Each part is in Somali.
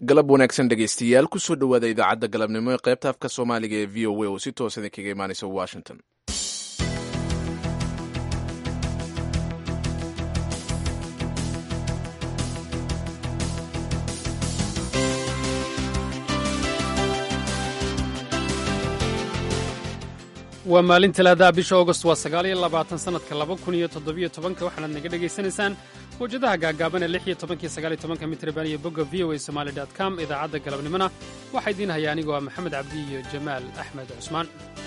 galab wanaagsan dhegaystayaal kusoo dhowaada idaacadda galabnimo ee qaybta afka soomaaliga ee v o a oo si toos idinkaga imaanaysa washington waa maalin talaadaha bisha augost waa sagaal iyo labaatan sannadka laba kun iyo toddobiyo tobanka waxaanaad naga dhegaysanaysaan mawjadaha gaagaaban ee lix iyo tobankiyo sagaal iyo tobanka mitrban iyo bogga v o a somali dot com idaacadda galabnimona waxaa idiin haya anigoo ah maxamed cabdi iyo jamaal axmed cusmaan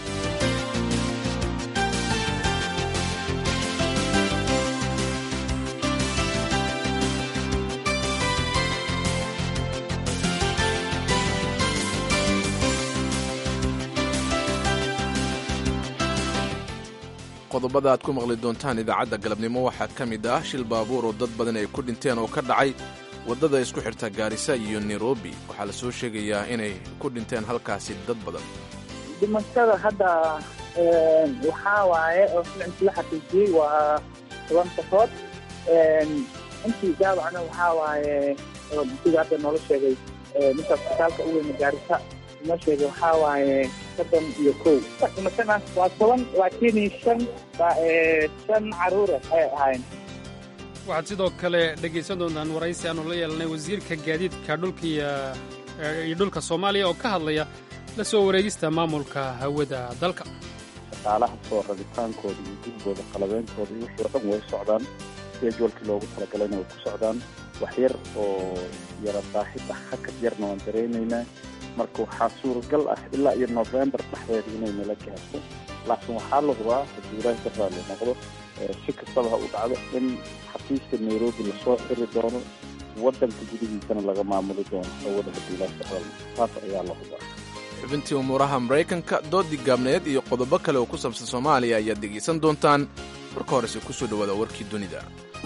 qodobada aad ku maqli doontaan idaacadda galabnimo waxaa ka mid ah shil baabuur oo dad badan ay ku dhinteen oo ka dhacay waddada isku xirta gaarisa iyo nairobi waxaa la soo sheegayaa inay ku dhinteen halkaasi dad badan dhimashada hadda waxaa waaye oo filimkii la xaqiijiyey waa toban qofood intii daawacna waxaa waaye sida hadda noola sheegay ninka isbitaalka u weyna gaarisa noo sheegay waxaa waaye soddon iyo kow dhimashana waa toban laakiin shan shan caruura ay ahayn waxaad sidoo kale dhegaysan doontaan waraysi aanu la yeelanay wasiirka gaadiidka dhulka iyo dhulka soomaaliya oo ka hadlaya la soo wareegista maamulka hawada dalka shaqaalaha soo rabitaankooda iyo gurigooda qalabeyntooda iyo wixii o dhan way socdaan skejualkii loogu talagalayna way ku socdaan wax yar oo yara baahida hakad yarna waan dareynaynaa marka waxaa suuragal ah ilaa iyo novembar dhexdeeda inay nala gaarto laakiin waxaa la hubaa haddii ilaahi ka raali noqdo si kastaba ha u dhacdo in xafiiska nairobi lasoo xiri doono waddanka gudihiisana laga maamuli doono hawada haddii ilaahi ka raali taas ayaa la hubaa xubintii umuuraha maraykanka doodii gaabneed iyo qodobo kale oo ku saabsan soomaaliya ayaad dhegaysan doontaan marka horese kusoo dhowaada warkii dunida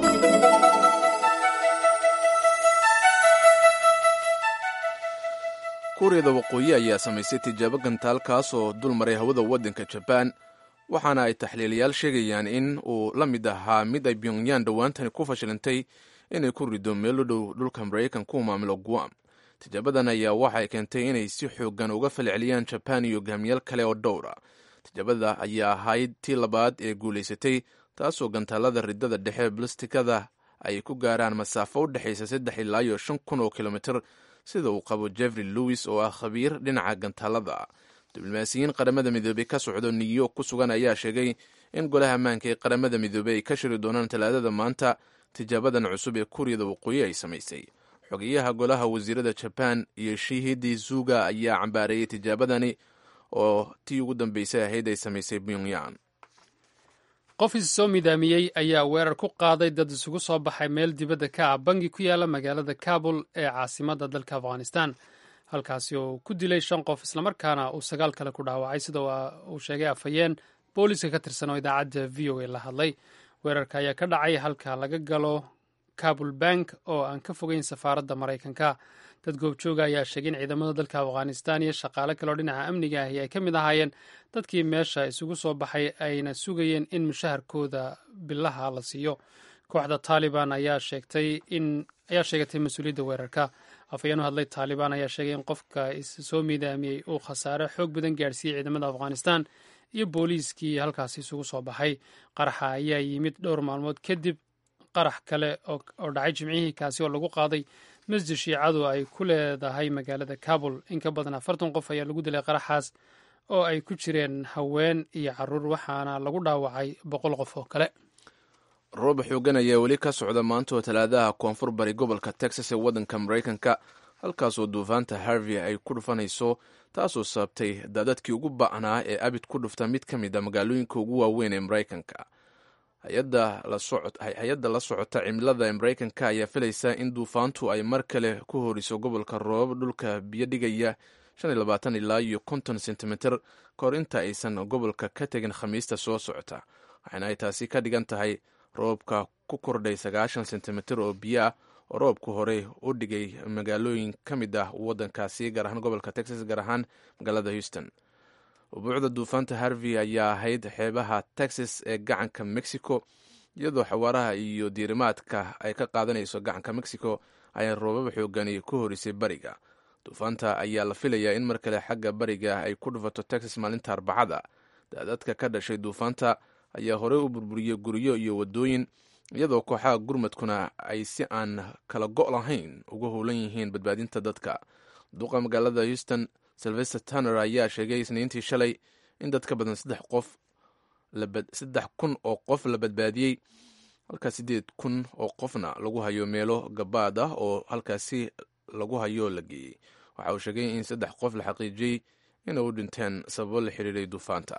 kuuriyada waqooyi ayaa samaysay tijaabo gantaalkaas oo dul maray hawada waddanka jabaan waxaana ay taxliilayaal sheegayaan in uu la mid ahaa mid ay pyongyang dhowaantani ku fashilintay inay ku rido meel u dhow dhulka maraykanka u maamulo guam tijaabadan ayaa waxay keentay inay si xoogan uga falceliyaan jabaan iyo hogaamiyaal kale oo dhowra tijaabada ayaa ahayd tii labaad ee guulaysatay taasoo gantaalada ridada dhexe balistikada ay ku gaaraan masaafo u dhexaysa saddex ilaa iyo shan kun oo kilomitir sida uu qabo jeffrey lewis oo ah khabiir dhinaca gantaalada diblomaasiyiin qaramada midoobey ka socdo new york ku sugan ayaa sheegay in golaha ammaanka ee qaramada midoobey ay ka shiri doonaan talaadada maanta tijaabadan cusub ee kuuriyada waqooyi ay samaysay xogeyaha golaha wasiirada jaban iyo shihidi zuga ayaa cambaareeyey tijaabadani oo tii ugu dambeysay ahayd ay samaysay pyongyang qof is soo midaamiyey ayaa weerar ku qaaday dad isugu soo baxay meel dibadda ka ah bangi ku yaala magaalada kabul ee caasimadda dalka afghanistan halkaasi oo ku dilay shan qof islamarkaana uu sagaal kale ku dhaawacay sida uu sheegay afhayeen booliiska ka tirsan oo idaacadda v o a la hadlay weerarka ayaa ka dhacay halka laga galo kabul bank oo aan ka fogeyn safaaradda maraykanka dad goobjooga ayaa sheegay in ciidamada dalka afghanistan iyo shaqaale kaleoo dhinaca amniga ahi ay ka mid ahaayeen dadkii meesha isugu soo baxay ayna sugayeen in mushaharkooda bilaha la siiyo kooxda taaliban ayaa sheegatay mas-uuliyadda weerarka afhayeenu hadlay taalibaan ayaa sheegay in qofka is soo miidaamiyey uu khasaare xoog badan gaadhsiiyey ciidamada afghanistan iyo booliiskii halkaasi isugu soo baxay qaraxa ayaa yimid dhowr maalmood kadib qarax kale oo dhacay jimcihii kaasi oo lagu qaaday masjid shiicadu ay ku leedahay magaalada kabul in ka badan afartan qof ayaa lagu dilay qaraxaas oo ay ku jireen haween iyo caruur waxaana lagu dhaawacay boqol qof oo kale roob xoogan ayaa weli ka socda maanta oo talaadaha koonfur bari gobolka texas ee waddanka maraykanka halkaasoo duufaanta harvey ay ku dhufanayso taasoo sababtay daadadkii ugu ba'naa ee abid ku dhufta mid ka mid a magaalooyinka ugu waaweyn ee maraykanka hay-adda la socota cimilada ee maraykanka ayaa filaysa in duufaantu ay mar kale ku horiso gobolka roobab dhulka biyo dhigaya ilaa iyo konton sentimitir kahor inta aysan gobolka ka tegin khamiista soo socota waxaana ay taasi ka dhigan tahay roobka ku kordhay sagaashan sentimitir oo biyo ah oo roobku horey u dhigay magaalooyin ka mid ah waddankaasi gaar ahaan gobolka texas gaar ahaan magaalada houston ubuucda duufaanta harvey ayaa ahayd xeebaha texas ee gacanka mexico iyadoo xawaaraha iyo diirimaadka ay ka qaadanayso gacanka mexico ayaa roobaba xoogani ku horisay bariga duufaanta ayaa la filayaa in mar kale xagga bariga ay ku dhufato texas maalinta arbacada daadadka ka dhashay duufaanta ayaa horey u burburiyey guryo iyo wadooyin iyadoo kooxaha gurmadkuna ay si aan kala go' lahayn uga howlan yihiin badbaadinta dadka duqa magaalada houston silvester tanner ayaa sheegay isniintii shalay in dad ka badan saddex qof saddex kun oo qof la badbaadiyey halkaa siddeed kun oo qofna lagu hayo meelo gabaad ah oo halkaasi lagu hayo la geeyey waxa uu sheegay in saddex qof la xaqiijiyey inay u dhinteen sababo la xiriiray duufaanta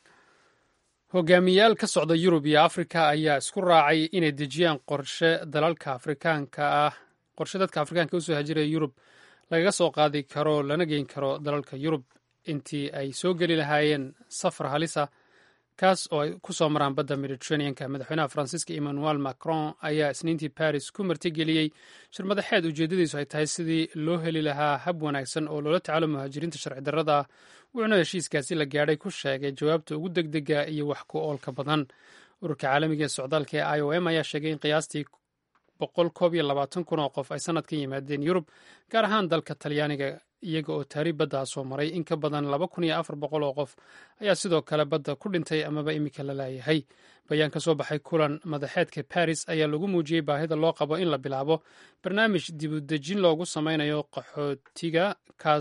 hogaamiyayaal ka socda yurub iyo afrika ayaa isku raacay inay dejiyaan qorshe dalalka afrikaanka ah qorshe dadka afrikaanka usoo hajiraya yurub lagaga soo qaadi karo lana geyn karo dalalka yurub intii ay soo geli lahaayeen safar halisa kaas oo ay ku soo maraan badda mediterraneanka madaxweynaha faransiiska emmanuel macron ayaa isniintii baris ku martigeliyey shir madaxeed ujeeddadiisu ay tahay sidii loo heli lahaa hab wanaagsan oo loola tacaalo muhaajiriinta sharci darrada ah wuxuuna heshiiskaasi la gaadhay ku sheegay jawaabta ugu degdega iyo wax ku oolka badan ururka caalamiga ee socdaalka ee i o m ayaa sheegay in qiyaastii boqol koob iyo labaatan kun oo qof ay sanadkan yimaadeen yurub gaar ahaan dalka talyaaniga iyaga oo taari baddaa soo maray in ka badan laba kun iyo afar boqol oo qof ayaa sidoo kale badda ku dhintay amaba imika la laayahay bayaan ka soo baxay kulan madaxeedka baris ayaa lagu muujiyey baahida loo qabo in la bilaabo barnaamij dibudejin loogu sameynayo qaxootiga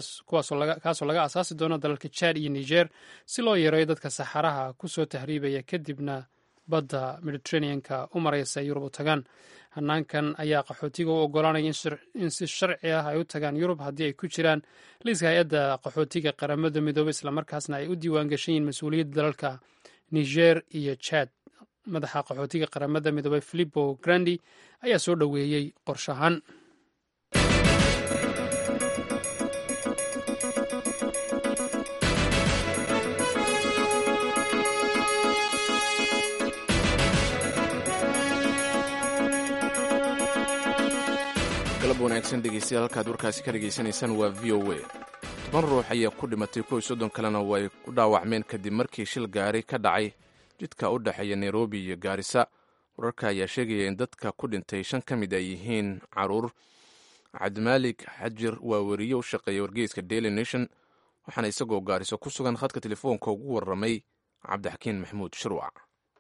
kaasoo laga asaasi doono dalalka jad iyo niger si loo yareeyo dadka saxaraha kusoo tahriibaya kadibna badda mediterraneanka u maraysa yurub u tagaan hanaankan ayaa qaxootiga u ogolaanaya in si sharci ah ay u tagaan yurub haddii ay ku jiraan liiska hay-adda qaxootiga qaramada midoobey islamarkaasna ay u diiwaan gashan yihiin mas-uuliyadda dalalka niger iyo jad madaxa qaxootiga qaramada midoobey filipo grandi ayaa soo dhoweeyey qorshahan galab wanaagsan dhegeystayaal halkaad warkaasi ka dhegaysanaysaan waa v o a toban ruux ayaa ku dhimatay kow iyo soddon kalena way ku dhaawacmeen kadib markii shil gaari ka dhacay jidka u dhexeeya nairobi iyo gaarisa wararka ayaa sheegaya in dadka ku dhintay shan ka mid ay yihiin caruur cabdimaalik xajir waa weriye u shaqeeya wargeyska daily nation waxaana isagoo gaariso ku sugan khadka telefoonka ugu warramay cabdixakiin maxamuud shirwac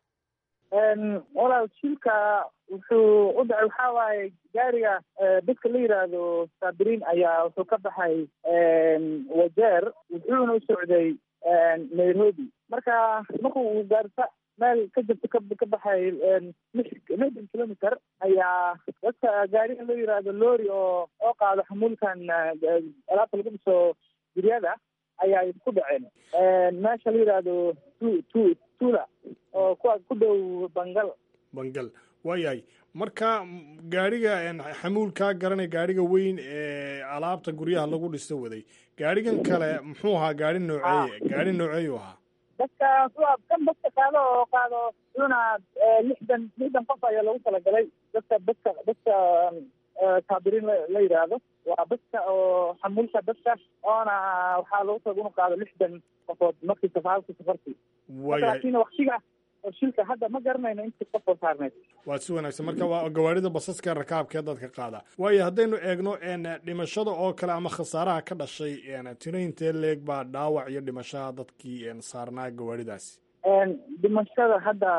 walaal shilka wuxuu u dhacay waxaa waaye gaariga dadka la yidhaahdo saabiriin ayaa wuxuu ka baxay wajeer wuxuuna u socday nairobi marka markuu gaarisa meel ka jirta ka baxay lixdan kilometer ayaa dadka gaariga la yidhaahdo lori oo oo qaado xamuulkan alaabta lagu dhiso guryada ayaa ku dhaceen meesha la yidhaahdo tu tu tula oo kuwa ku dhow bangal bangal waayahay marka gaariga xamuulkaa garanay gaariga weyn ee alaabta guryaha lagu dhisto waday gaarigan kale muxuu ahaa gaari nooceeye gaari nooceeyu ahaa dadka kuwa kan dadka qaado oo qaado una lixdan lixdan qof ayaa lagu talagalay dadka dadka dadka saabiriin la yidhaahdo waa dadka oo xamuulka dadka oona waxaa lagu taga inu qaado lixdan qofood markii safaalkii safartii laakiin waktiga oo shilka hadda ma garanayno intii qof oo saarneyd waa si wanaagsan marka waa gawaarida basaska rakaabkee dadka qaada waayo haddaynu eegno dhimashada oo kale ama khasaaraha ka dhashay tiraintee leeg baa dhaawac iyo dhimashaha dadkii saarnaa gawaaridaasi dhimashada hadda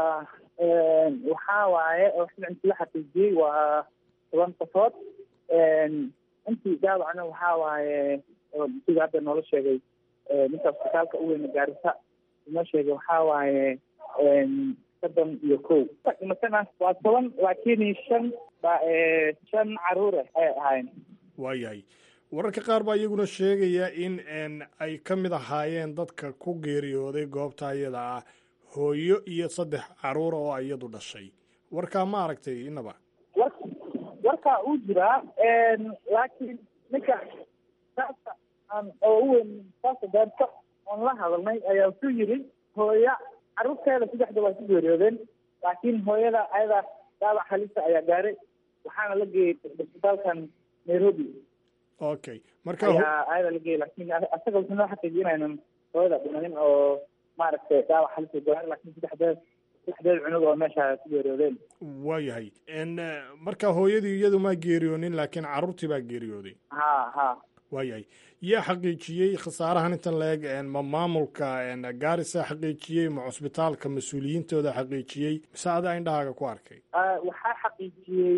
waxaa waaye oo inti la xaqiijiyey waa toban qofood intii dhaawacna waxaa waaye sida hadda noola sheegay ninka isbitaalka u weyna gaarisa inoo sheegay waxaa waaye soddon iyo kow dhimashana waa toban laakiin shan ba shan caruure ayay ahaayeen waayahay wararka qaar baa iyaguna sheegaya in ay ka mid ahaayeen dadka ku geeriyooday goobta iyada ah hooyo iyo saddex caruura oo iyadu dhashay warkaa ma aragtay inaba war warkaa uu jiraa laakiin ninka saasa aan oo u weyn saasa gaarta oon la hadalnay ayaa wuxuu yidhi hooya carruurteeda saddexda waa ku geeriyoodeen laakiin hooyada ayada dhaawac halisa ayaa gaaray waxaana la geeyey isbitaalkan nairobi okay marka ayaa ayada la geeyey laakiin asaga wuxuu noo xaqiijinaynan hooyada dhimanin oo maaragtay dhaawac halisa gaaray laakiin saddexdeed saxdeed cunug oo meesha ku geeriyoodeen waayahay marka hooyadii iyadu maa geeriyoonin laakiin carruurtii baa geeriyooday ha ha waayahay yaa xaqiijiyey khasaarahan intan la-eg ma maamulka gaarisa xaqiijiyey ma cusbitaalka mas-uuliyiintooda xaqiijiyey mise adaa indhahaaga ku arkay waxaa xaqiijiyey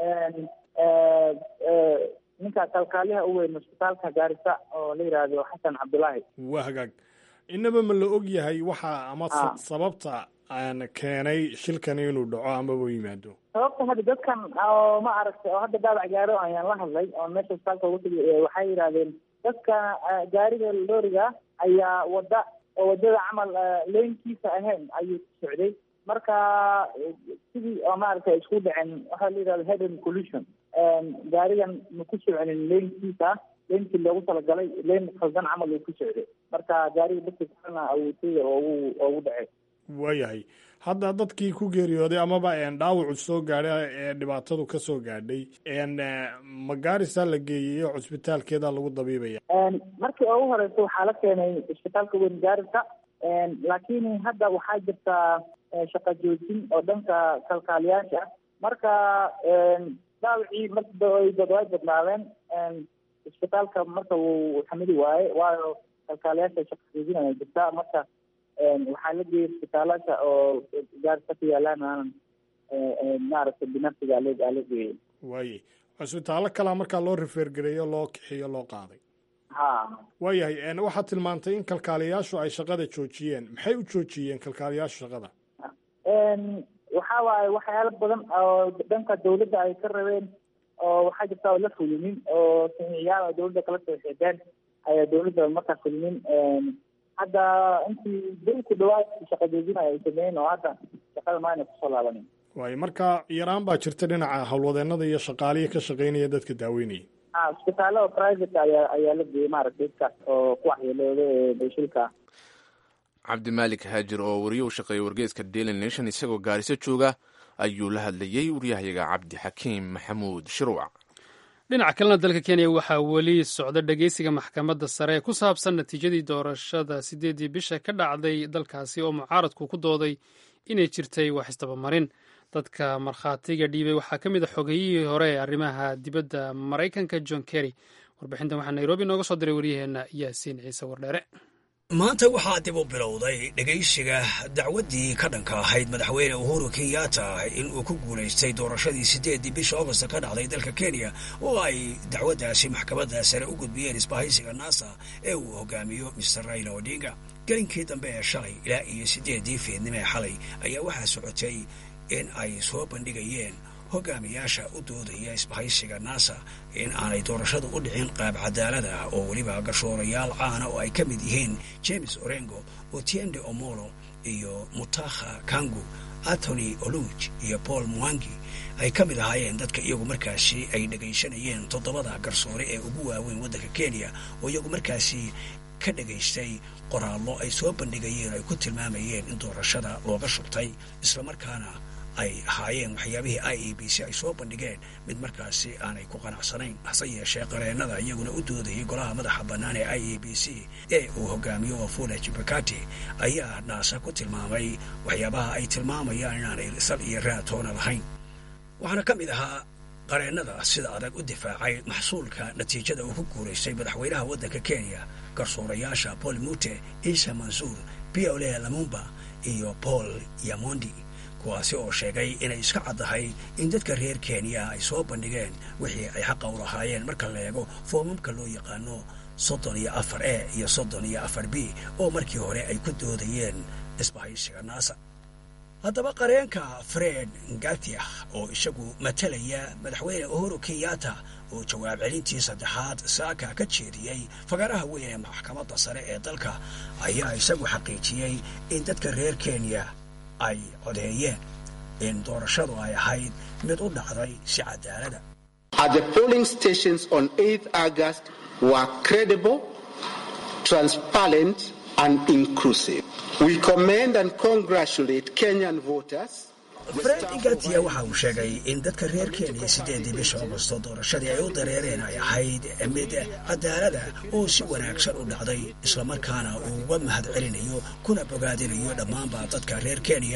ninka kalkaaliha u weyn cusbitaalka gaarisa oo la yidhaahdo xasan cabdullaahi waa hagaag inaba ma la og yahay waxa ama sababta aan keenay shilkani inuu dhaco amaba u yimaado sababta hadda dadkan oo ma aragtay oo hadda daabac gaaro ayaan la hadlay oo meesha isbitaalka ugu tegay waxay yidhahdeen dadka gaariga looriga ayaa wada oo wadada camal leynkiisa ahayn ayuu ku socday marka sidii oo maaragtay isku dhacen waxaa la yidhahda headen collusion gaarigan ma ku soconin leynkiisa leenkii loogu talagalay leen khaldan camal uu ku socday marka gaariga dadka kalena awootay oo ugu ugu dhacay waayahay hadda dadkii ku geeriyooday amaba dhaawacu soo gaadhay ee dhibaatadu ka soo gaadhay ma gaarisaa la geeyey oo cusbitaalkeeda lagu dabiibaya markii ugu horeysa waxaa la keenay isbitaalka weyn gaarisa laakiin hadda waxaa jirtaa shaqa joojin oo dhanka kalkaaliyaasha marka dhaawacii markadad way badnaadeen isbitaalka marka wuu xamili waaye waayo kalkaaliyaasha shaqa joojin ayaa jirtaa marka waxaa la geeyay isbitaalasha oo gaarisa ku yaalaan aanan maaragtay binafsiga ala ala geeyay waaye cusbitaallo kalaa markaa loo rifeergareeyo loo kixiyo loo qaaday ha waayahay waxaad tilmaantay in kalkaaliyaashu ay shaqada joojiyeen maxay u joojiyeen kalkaaliyaashu shaqada waxa waaye waxyaalo badan oo dhanka dawladda ay ka rabeen oo waxaa jirta oo la fulinin oo samiciyaal oo dawladda kala soo xeedeen ayaa dawladda markaa fulinin hadda intii bil ku dhawaad shaqa joojinaya ay sameeyeen oo hadda shaqada maayna kusoo laabanin waayo marka yaraan baa jirta dhinaca howlwadeenada iyo shaqaalihii ka shaqeynaya dadka daaweynaya ha isbitaallo oo private ayaa ayaa la geeyey maaragtay dadkaas oo ku waxyeelooda ee shilka cabdimaalik haajir oo wariye u shaqeeya wargeeska daily nation isagoo gaariso jooga ayuu la hadlayey waryahayaga cabdi xakiim maxamuud shiruuc dhinaca kalena dalka kenya waxaa weli socda dhegeysiga maxkamadda sare ee ku saabsan natiijadii doorashada sideedii bisha ka dhacday dalkaasi oo mucaaradku ku dooday inay jirtay wax isdabamarin dadka markhaatiga dhiibay waxaa ka mid a xogeyihii hore ee arrimaha dibadda maraykanka john kerry warbixintan waxaa nairobi nooga soo diray waryaheena yaasiin ciise wardheere maanta waxaa dib u bilowday dhegaysiga dacwaddii ka dhanka ahayd madaxweyne uhuru kenyatta in uu ku guulaystay doorashadii siddeeddii bisha augosta ka dhacday dalka kenya oo ay dacwaddaasi maxkamadda sare u gudbiyeen isbahaysiga nasa ee uu hogaamiyo mister raila odinga gelinkii dambe ee shalay ilaa iyo siddeeddii fiidnimo ee xalay ayaa waxaa socotay in ay soo bandhigayeen hogaamiyaasha u doodaya isbahaysiga nasa in aanay doorashadu u dhicin qaab cadaalad ah oo weliba gashoorayaal caana oo ay ka mid yihiin james orengo otiende omolo iyo mutakha kangu antony oluj iyo paul mwangi ay ka mid ahaayeen dadka iyagu markaasi ay dhegaysanayeen toddobada garsoore ee ugu waaweyn waddanka kenya oo iyagu markaasi ka dhegaystay qoraallo ay soo bandhigayeen ay ku tilmaamayeen in doorashada looga shubtay islamarkaana ay ahaayeen waxyaabihii i e b c ay soo bandhigeen mid markaasi aanay ku qanacsanayn hase yeeshee qareennada iyaguna u doodayay golaha madaxa bannaan ee i e b c ee uu hogaamiyo wafula jibakati ayaa naasa ku tilmaamay waxyaabaha ay tilmaamayaan inaanay sal iyo raatoona lahayn waxaana ka mid ahaa qareennada sida adag u difaacay maxsuulka natiijada uu ku guulaystay madaxweynaha waddanka kenya garsoorayaasha paul mute isa mansuur piole lamumba iyo paul yamondi kuwaasi oo sheegay inay iska caddahay in dadka reer kenya ay soo bandhigeen wixii ay xaqa u lahaayeen marka la eego foomamka loo yaqaano soddon iyo afar e iyo soddon iyo afar b oo markii hore ay ku doodayeen isbahaysiga naasa haddaba qareenka fred ngatia oo isagu matalaya madaxweyne uhuru kenyatta oo jawaab celintii saddexaad saaka ka jeediyey fagaraha weyn ee maxkamadda sare ee dalka ayaa isagu xaqiijiyey in dadka reer kenya ay codeeyeen in doorashadu ay ahayd mid u dhacday si cadaalada At the polling stations on 8th August were credible, transparent, and inclusive. We commend and congratulate Kenyan voters. fred igatia waxa uu sheegay in dadka reer kenya siddeedii bisha augosto doorashadii ay u dareereen ay ahayd mid cadaalada oo si wanaagsan u dhacday islamarkaana uu uga mahad celinayo kuna bogaadinayo dhammaanba dadka reer kenya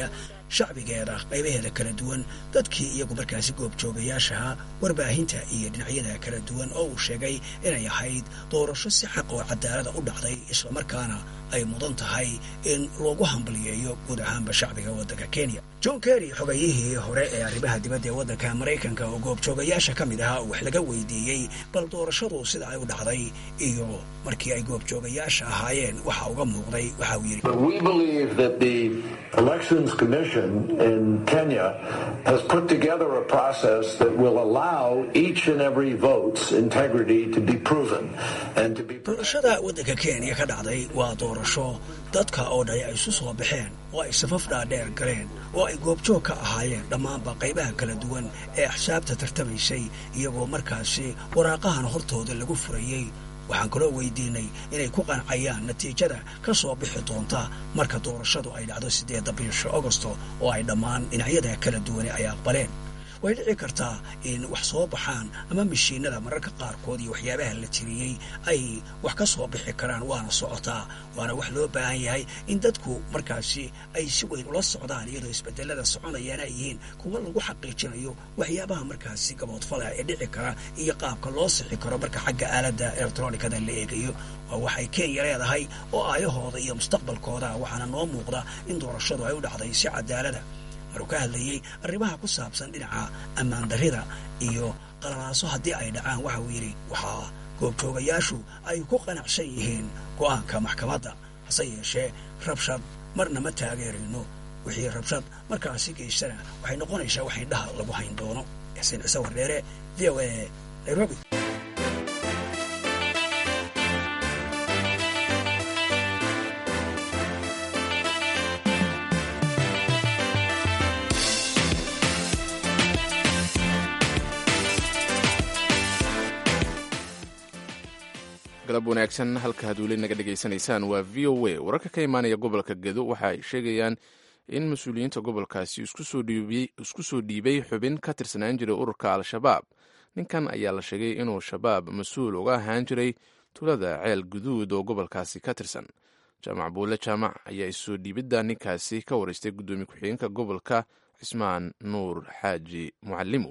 shacbigeeda qaybaheeda kala duwan dadkii iyagu markaasi goobjoogayaashaha warbaahinta iyo dhinacyada kala duwan oo uu sheegay inay ahayd doorasho si xaq oo cadaalada u dhacday islamarkaana ay mudan tahay in loogu hambaliyeeyo guud ahaanba shacbiga waddanka kenya john kerry xogayihii hore ee arrimaha dibadda ee waddanka maraykanka oo goobjoogayaasha ka mid ahaa wax laga weydiiyey bal doorashadu sida ay u dhacday iyo markii ay goobjoogayaasha ahaayeen waxa uga muuqday waxa uu yidhi Elections Commission in Kenya has put together a process that will allow each and every vote's integrity to be proven and to be. doorashada waddanka kenya ka dhacday waa doorasho dadka oo dhan ay isu soo baxeen oo ay safaf dhaadheer galeen oo ay goobjoog ka ahaayeen dhammaanba qaybaha kala duwan ee axsaabta tartamaysay iyagoo markaasi waraaqahan hortooda lagu furayey waxaan kaloo weydiinay inay ku qancayaan natiijada ka soo bixi doonta marka doorashadu ay dhacdo siddeedda bisha agosto oo ay dhammaan dhinacyada kala duwane ay aqbaleen way dhici kartaa in wax soo baxaan ama mashiinada mararka qaarkood iyo waxyaabaha la tiriyey ay wax ka soo bixi karaan waana socotaa waana wax loo baahan yahay in dadku markaasi ay si weyn ula socdaan iyadoo isbedelada soconayaan ay yihiin kuwa lagu xaqiijinayo waxyaabaha markaasi gaboodfala ee dhici kara iyo qaabka loo sixi karo marka xagga aaladda elektronikada la eegayo waa waxay kenya leedahay oo aayahooda iyo mustaqbalkooda waxaana noo muuqda in doorashadu ay u dhacday si cadaalada maruu ka hadlayey arrimaha ku saabsan dhinaca ammaan darrida iyo qalalaaso haddii ay dhacaan waxa uu yidhi waxaa goobjoogayaashu ay ku qanacsan yihiin go'aanka maxkamadda hase yeeshee rabshad marna ma taageerayno wixii rabshad markaasi geystana waxay noqonaysaa wax indhaha lagu hayn doono xuseen cise wardheere v o a nairobi galab wanaagsan halka ad weli naga dhegaysanaysaan waa v o a wararka ka imaanaya gobolka gedo waxa ay sheegayaan in mas-uuliyiinta gobolkaasi isku soo dhiibay xubin ka tirsanaan jiray ururka al-shabaab ninkan ayaa la sheegay inuu shabaab mas-uul uga ahaan jiray tulada ceel guduud oo gobolkaasi ka tirsan jaamac buule jaamac ayaa issoo dhiibidda ninkaasi ka wareystay guddoomiye ku-xigeenka gobolka cismaan nuur xaaji mucalimu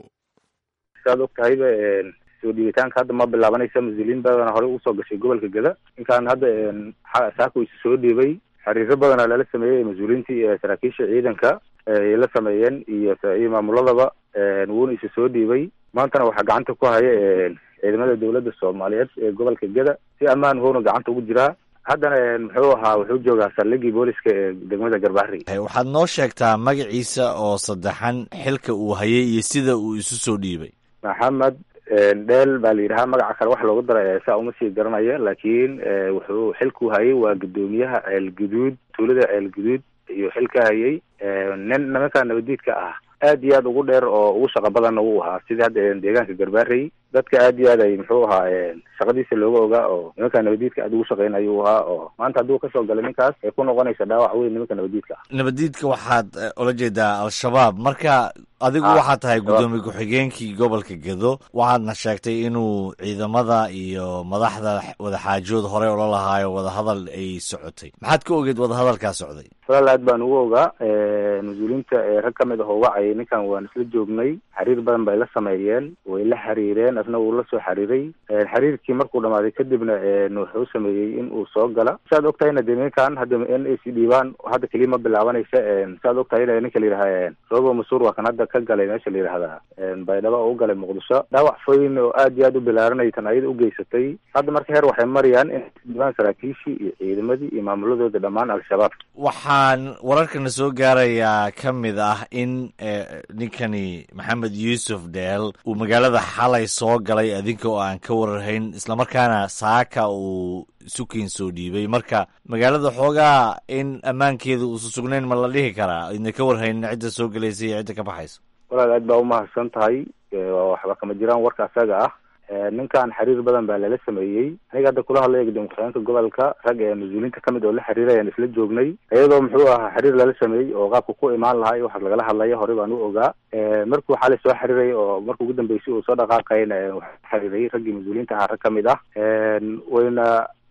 saad og tahayba soo dhiibitaanka hadda ma bilaabanaysa mas-uuliyiin badana horey usoo gashay gobolka geda ninkaan hadda saako isu soo dhiibay xiriiro badana lala sameeyey mas-uuliyiintii saraakiisha ciidanka ay la sameeyeen iyo iyo maamuladaba wuuna isu soo dhiibay maantana waxaa gacanta ku haya ciidamada dowladda soomaaliyeed ee gobolka geda si ammaan hoona gacanta ugu jiraa haddana muxuu ahaa wuxuu joogaa saldhigii booliska ee degmada garbahari waxaad noo sheegtaa magaciisa oo saddexan xilka uu hayay iyo sida uu isu soo dhiibay maxamed dheel baa la yidhahaa magaca kale wax loogu daray saa uma sii garanaya laakiin wuxuu xilku hayay waa guddoomiyaha ceel guduud tuulada ceel guduud iyo xilka hayay nin nimanka nabadiidka ah aad iyo aad ugu dheer oo ugu shaqa badanna wuu ahaa sidii hadda deegaanka garbaarey dadka aad iyo aad ay muxuu ahaa shaqadiisa looga ogaa oo nimanka nabadiidka aad ugu shaqeynaya uu ahaa oo maanta hadduu kasoo galay ninkaas ay ku noqonaysa dhaawac weyn nimanka nabadiidka ah nabadiidka waxaad ula jeedaa al-shabaab marka adigu waxaad tahay guddoomiye ku-xigeenkii gobolka gedo waxaadna sheegtay inuu ciidamada iyo madaxda wadaxaajood horey ula lahaayo wadahadal ay socotay maxaad ka ogeed wadahadalkaa socday walaal aad baan ugu ogaa mas-uuliyiinta rag ka mid ah oo wacayay ninkan waan isla joognay xiriir badan bay la sameeyeen way la xiriireen asna wuu la soo xiriiray xiriirkii markuu dhamaaday kadibna wuxuu sameeyey in uu soo gala saad og tahayna de ninkan hadda in ay si dhiibaan hadda keliya ma bilaabanaysa saad og tahayna ninka la yidhaha robo masuur waa kan hadda ka galay meesha la yidhahdaa baydhabo oo u galay muqdisho dhaawac foyn oo aad iyo aad u bilaaranay tan ayada u geysatay hadda marka heer waxay marayaan in dhiibaan saraakiishii iyo ciidamadii iyo maamuladooda dhammaan al-shabaab waxaan wararkana soo gaarayaa ka mid ah in ninkani maxamed yuusuf dheel uu magaalada xalay soo galay adinka oo aan ka wararhayn islamarkaana saaka uu sukiin soo dhiibay marka magaalada xoogaa in ammaankeeda uusa sugnayn ma la dhihi karaa idna ka warhayn cidda soo gelaysa iyo cidda ka baxaysa walaal aad baa umahadsan tahay waxba kama jiraan warka asaga ah ninkan xiriir badan baa lala sameeyey aniga hadda kula hadlaya gudoomiye ku-xigeenka gobolka rag ee mas-uuliyiinta kamid oo la xiriiray ayaan isla joognay iyadoo muxuu ahaa xiriir lala sameeyey oo qaabka ku imaan lahaa iyo waxa lagala hadlaya horey baan u ogaa markuu xalay soo xiriiray oo marka ugu dambeysay uu soo dhaqaaqayna waxaa xiriiray raggii mas-uuliyiinta ahaa rag kamid ah wayna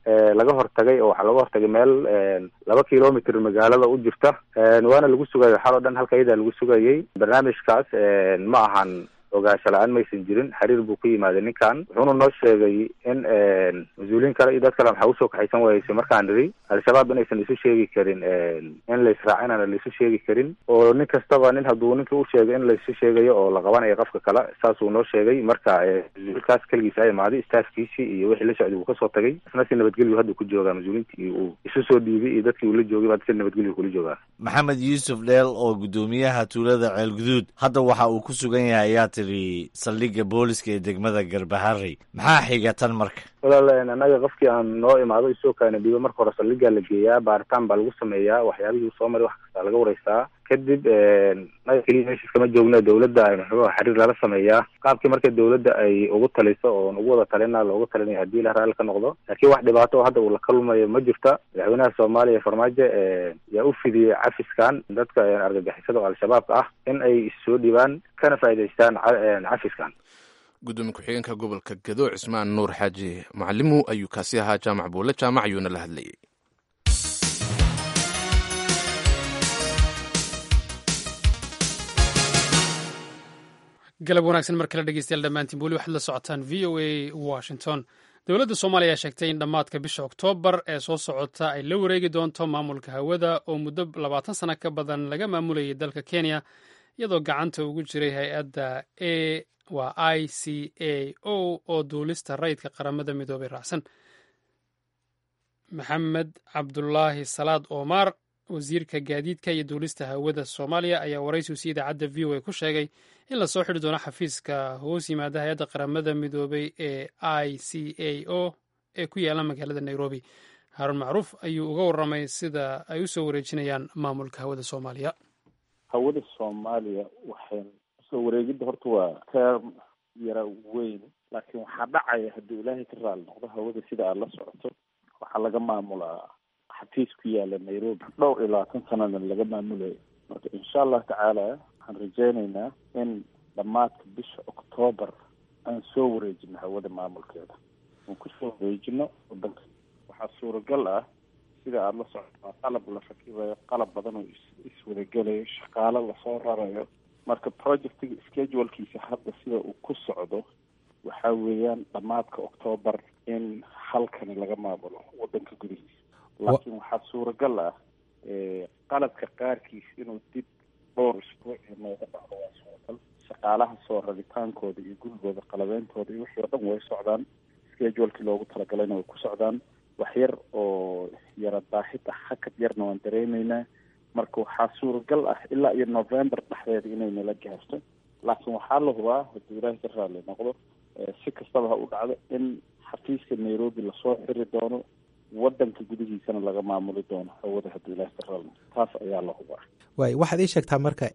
laga hortagay oo waxaa laga hortagay meel laba kilomitr magaalada u jirta waana lagu sugayay xal oo dhan halka iyadaa lagu sugayay barnaamijkaas ma ahan ogaansho la-aan maysan jirin xiriir buu ku yimaaday ninkan wuxuuna noo sheegay in mas-uuliyiin kale iyo dad kale maxaa usoo kaxaysan waayeysa markaan nidhi al-shabaab inaysan isu sheegi karin in la israacinana laisu sheegi karin oo nin kastaba nin hadduu ninka u sheegay in laisu sheegayo oo la qabanayo qofka kale saasuu noo sheegay marka mas-uulkaas keligiis a imaaday staafkiisii iyo wixii la socday wuu kasoo tagay isna si nabadgelyu hadda ku joogaa mas-uuliintii uu isu soo dhiibay iyo dadkii uu la joogay baa si nabadgelyu kula joogaa maxamed yuusuf dheel oo guddoomiyaha tuulada ceelguduud hadda waxa uu ku sugan yahay ayaa tiri saldhigga booliska ee degmada garbaharey maxaa xiga tan marka walaal annaga qofkii aan noo imaado isoo kaana dhiibo marka hore saldhiggaa la geeyaa baaritaan baa lagu sameeyaa waxyaabihii soo maray wax kastaa laga wareystaa kadib naga keliya meeshiis kama joogna dawladda maxuuha xiriir lala sameeyaa qaabkii marka dawladda ay ugu taliso oo ugu wada talina loogu talinaya haddii la raalli ka noqdo laakiin wax dhibaato oo hadda uu la kalmayo ma jirta madaxweynaha soomaaliya farmaajo yaa u fidiyey cafiskan dadka argagixisada oo al-shabaabka ah in ay issoo dhibaan kana faa'idaystaan cafiskan gudoomiye ku-xigeenka gobolka gado cismaan nuur xaaji macalimu ayuu kaasi ahaa jaamac buule jaamac ayuuna la hadlayay galab wanaagsan mar kale dhegeystayaal dhammaantiin weli waxaad la socotaan v o a washington dowladda soomaaliya ayaa sheegtay in dhammaadka bisha oktoobar ee soo socota ay la wareegi doonto maamulka hawada oo muddo labaatan sano ka badan laga maamulayay dalka kenya iyadoo gacanta ugu jiray hay-adda a waa i c a o oo duulista rayidka qaramada midoobay raacsan maxamed cabdulaahi salaad omar wasiirka gaadiidka iyo duulista hawada soomaaliya ayaa waraysigu si idaacadda v o a ku sheegay in lasoo xidhi doono xafiiska hoos yimaada hay-adda qaramada midoobay ee i c a o ee ku yaala magaalada nairobi haarun macruuf ayuu uga warramay sida ay u soo wareejinayaan maamulka hawada soomaaliya hawada soomaaliya waxay soo wareegidda horta waa term yara weyn laakiin waxaa dhacaya haddii ilaahay ka raali noqdo hawada sida aada la socoto waxaa laga maamulaa xafiis ku yaala nairobi dhowr iyo labaatan sanana laga maamulayo marka insha allah tacaala waxaan rajeyneynaa in dhammaadka bisha octoobar aan soo wareejino hawada maamulkeeda aan kusoo wareejino wadanka waxaa suuragal ah sida aada la socoto qalab la rakibayo qalab badan oo iswadagelayo shaqaalo lasoo rarayo marka projectiga schedulkiisa hadda sida uu ku socdo waxa weeyaan dhammaadka octoobar in halkani laga maamulo wadanka gudihiisa laakiin waxaa suuragal ah qalabka qaarkiis inuu dib dhowr isbuuc nooga dhacdo waa suuragal shaqaalaha soo rabitaankooda iyo gurigooda qalabeyntooda iyo wixii o dhan way socdaan schedulekii loogu talagalayna way ku socdaan wax yar oo yara daahid ah hakad yarna waan dareemeynaa marka waxaa suuragal ah ilaa iyo november dhexdeeda inay nala gaarto laakiin waxaa la hubaa hadduu ilaahay ka raali noqdo si kastaba ha u dhacdo in xafiiska nairobi lasoo xiri doono wadanka gudihiisana laga maamuli doono hawada hadduu ilahay ka raali noqdo taas ayaa la hubaa waay waxaad ii sheegtaa marka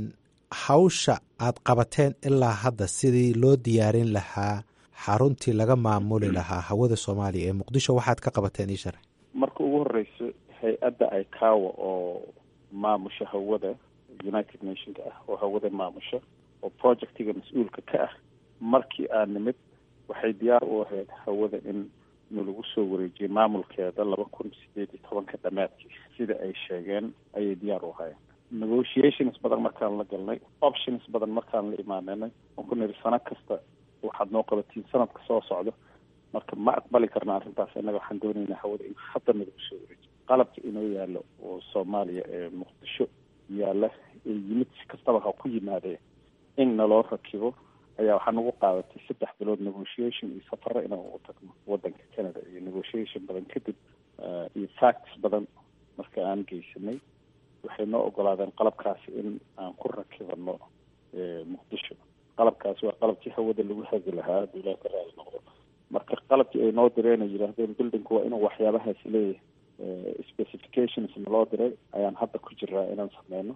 hawsha aad qabateen ilaa hadda sidii loo diyaarin lahaa xaruntii laga maamuli lahaa hawada soomaaliya ee muqdisho waxaad ka qabateen ii sharax marka ugu horeyso hay-adda icawa oo maamusha hawada united nationka ah oo hawada maamusha oo projectiga mas-uulka ka ah markii aan nimid waxay diyaar u ahayd hawada in nalagu soo wareejiyay maamulkeeda laba kun sideed iyo tobanka dhamaadkii sida ay sheegeen ayay diyaar u ahaayeen negotiations badan markaan la galnay options badan markaan la imaananay on ku niri sano kasta waxaad noo qabatiin sanadka soo socdo marka ma aqbali karna arrintaas innaga waxaan doonaynaa hawada in hadda nalagu soo wareejiyo qalabka inoo yaalo oo soomaaliya ee muqdisho yaalla ee yimid si kastaba ha ku yimaadee in naloo rakibo ayaa waxaa nagu qaadatay saddex bilood negotiation iyo safaro inaan ugu tagno wadanka canada iyo negotiation badan kadib iyo facts badan marka aan geysanay waxay noo ogolaadeen qalabkaasi in aan ku rakibano muqdisho qalabkaasi waa qalabkii hawada lagu hagi lahaa hadduu ilaah ka raali noqdo marka qalabkii ay noo direen ay yidhaahdeen buildingku waa inuu waxyaabahaasi leeyahay specifications naloo diray ayaan hadda ku jiraa inaan sameyno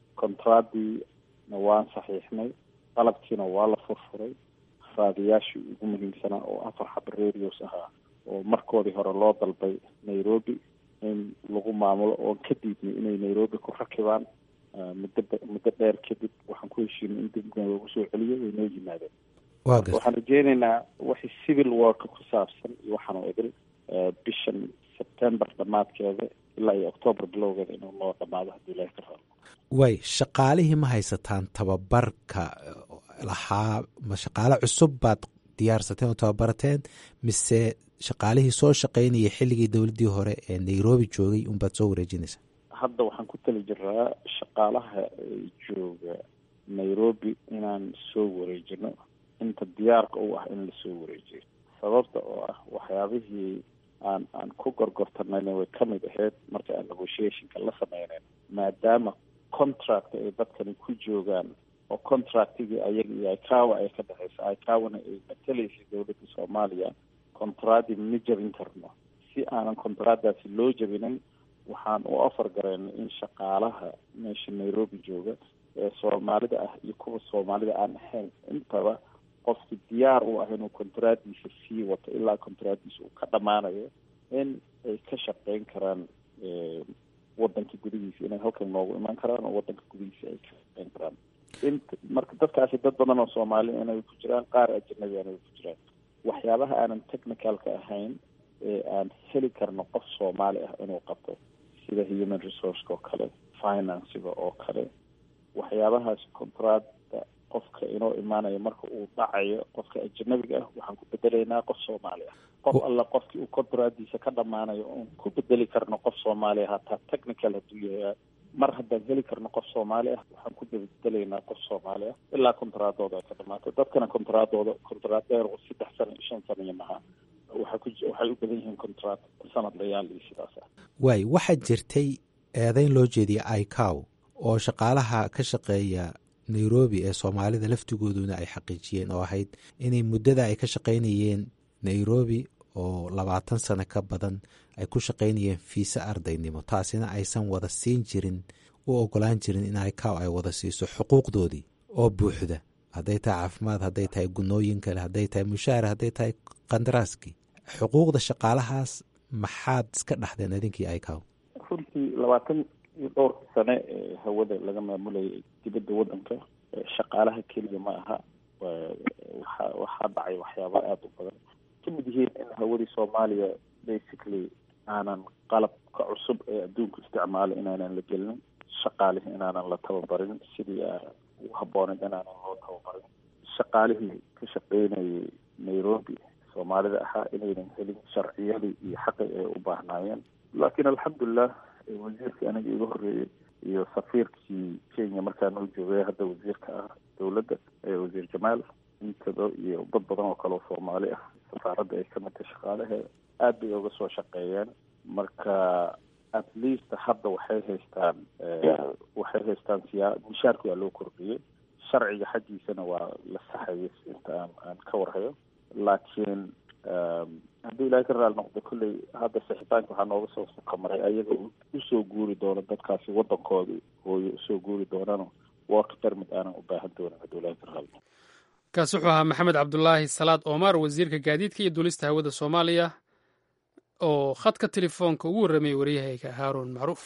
contraadiina waan saxiixnay qalabkiina waa la furfuray raadiyaashii ugu muhiimsanaa oo afar xaba radios ahaa oo markoodii hore loo dalbay nairobi in lagu maamulo oon ka diidnay inay nairobi ku rakibaan muddo muddo dheer kadib waxaan ku heshiinay in dib loogu soo celiyo way noo yimaadeen waxaan rajeyneynaa wixii civil worka ku saabsan iyo waxaan oo idil bishan september dhammaadkeeda ilaa iyo octoobar bilowgeeda inuu noo dhamaado haddii ilahi ka rabo way shaqaalihii ma haysataan tababarka lahaa ma shaqaale cusub baad diyaarsateen oo tababarateen mise shaqaalihii soo shaqaynayay xilligii dowladdii hore ee nairobi joogay unbaad soo wareejinaysaa hadda waxaan ku tali jiraa shaqaalaha jooga nairobi inaan soo wareejino inta diyaarka u ah in lasoo wareejiyo sababta oo ah waxyaabihii aan aan ku gorgortanayna way kamid ahayd marka aan negotiationka la sameyneyn maadaama contract ay dadkani ku joogaan oo contractigii ayaga iyo icawa ay ka dhexeysa icawana ay matalaysay dowladda soomaaliya contracti ma jabin karno si aanan contractdaasi loo jabinin waxaan u ofar garayna in shaqaalaha meesha nairobi jooga ee soomaalida ah iyo kuwa soomaalida aan ahayn intaba qofki diyaar u ah inuu contractdiisa sii wato ilaa contractdiisa uu ka dhamaanayo in ay ka shaqeyn karaan wadanka gudihiisa inay halkan noogu imaan karaan oo wadanka gudihiisa ay ka shaqeyn karaan int marka dadkaasi dad badan oo soomaali inay ku jiraan qaar ajanabi inay ku jiraan waxyaabaha aanan technicalka ahayn ee aan heli karno qof soomaali ah inuu qabto sida human resourceka oo kale financiga oo kale waxyaabahaas contracta qofka inoo imaanayo marka uu dhacayo qofka ajanabiga ah waxaan ku bedelaynaa qof soomaali ah qof alla qofkii uu contractdiisa ka dhamaanayo oon ku bedeli karno qof soomaali ah hataa technical hadduu yahay mar haddaan heli karno qof soomaali ah waxaan ku bedelaynaa qof soomaali ah ilaa contractdooda ay ka dhamaato dadkana contractdooda contract dheer oo saddex sano iyo shan sano iyo maha waxaa ku waxay u badan yihiin contract sanad layaal iyo sidaas ah waay waxaa jirtay eedeyn loo jeediyay icow oo shaqaalaha ka shaqeeya nairobi ee soomaalida laftigooduna ay xaqiijiyeen oo ahayd inay muddada ay ka shaqaynayeen nairobi oo labaatan sano ka badan ay ku shaqaynayeen fiise ardaynimo taasina aysan wada siin jirin u ogolaan jirin in icow ay wada siiso xuquuqdoodii oo buuxda hadday tahay caafimaad hadday tahay gunooyin kale hadday tahay mushaahar hadday tahay kandaraaskii xuquuqda shaqaalahaas maxaad iska dhaxdeen idinkii icow runtii labaatan iyo dhowrka sane ee hawada laga maamulayay dibadda waddanka shaqaalaha keliya ma aha waxa waxaa dhacay waxyaaba aada u badan kamid yihiin in hawadii soomaaliya basically aanan qalabka cusub ee adduunku isticmaalo inaanan la gelinin shaqaalihii inaanan la tababarin sidii u habbooneyd inaanan loo tababarin shaqaalihii ka shaqeynayay nairobi soomaalida ahaa inaynan helin sharciyadii iyo xaqi ay u baahnaayeen laakiin alxamdulilah wasiirkii aniga iga horreeyey iyo safiirkii kenya markaa noo joogay hadda wasiirka ah dowladda wasiir jamaal intaba iyo dad badan oo kale oo soomaali ah safaaradda ay kamid tahay shaqaalahe aad bay uga soo shaqeeyeen marka at least hadda waxay haystaan waxay haystaan siyaa mishaarki waa loo kordhiyey sharciga xaggiisana waa la saxayay inta aan aan ka warhayo laakiin haddii ilaahay ka raali noqdo kolley hadda sixitaanka waxaa nooga soo kamaray ayaga usoo guuri doono dadkaasi waddankoodii hooyo usoo guuri doonano work permit aanan u baahan doonin haddii ilaahay ka raali noqdo kaasi wuxuu ahaa maxamed cabdulaahi salaad omar wasiirka gaadiidka iyo duulista hawada soomaaliya oo khadka telefoonka ugu warramayay waryahayga haaruun macruuf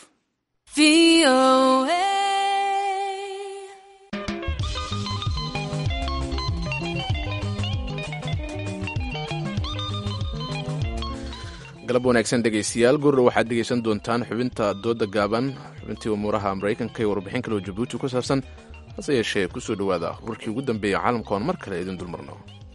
galab wanaagsan dhegaystayaal gurra waxaad dhegaysan doontaan xubinta dooda gaaban xubintii umuuraha maraykanka iyo warbixin kale oo jabuuti ku saabsan hase yeeshee ku soo dhowaada warkii ugu dambeeya caalamka oon mar kale idin dulmarno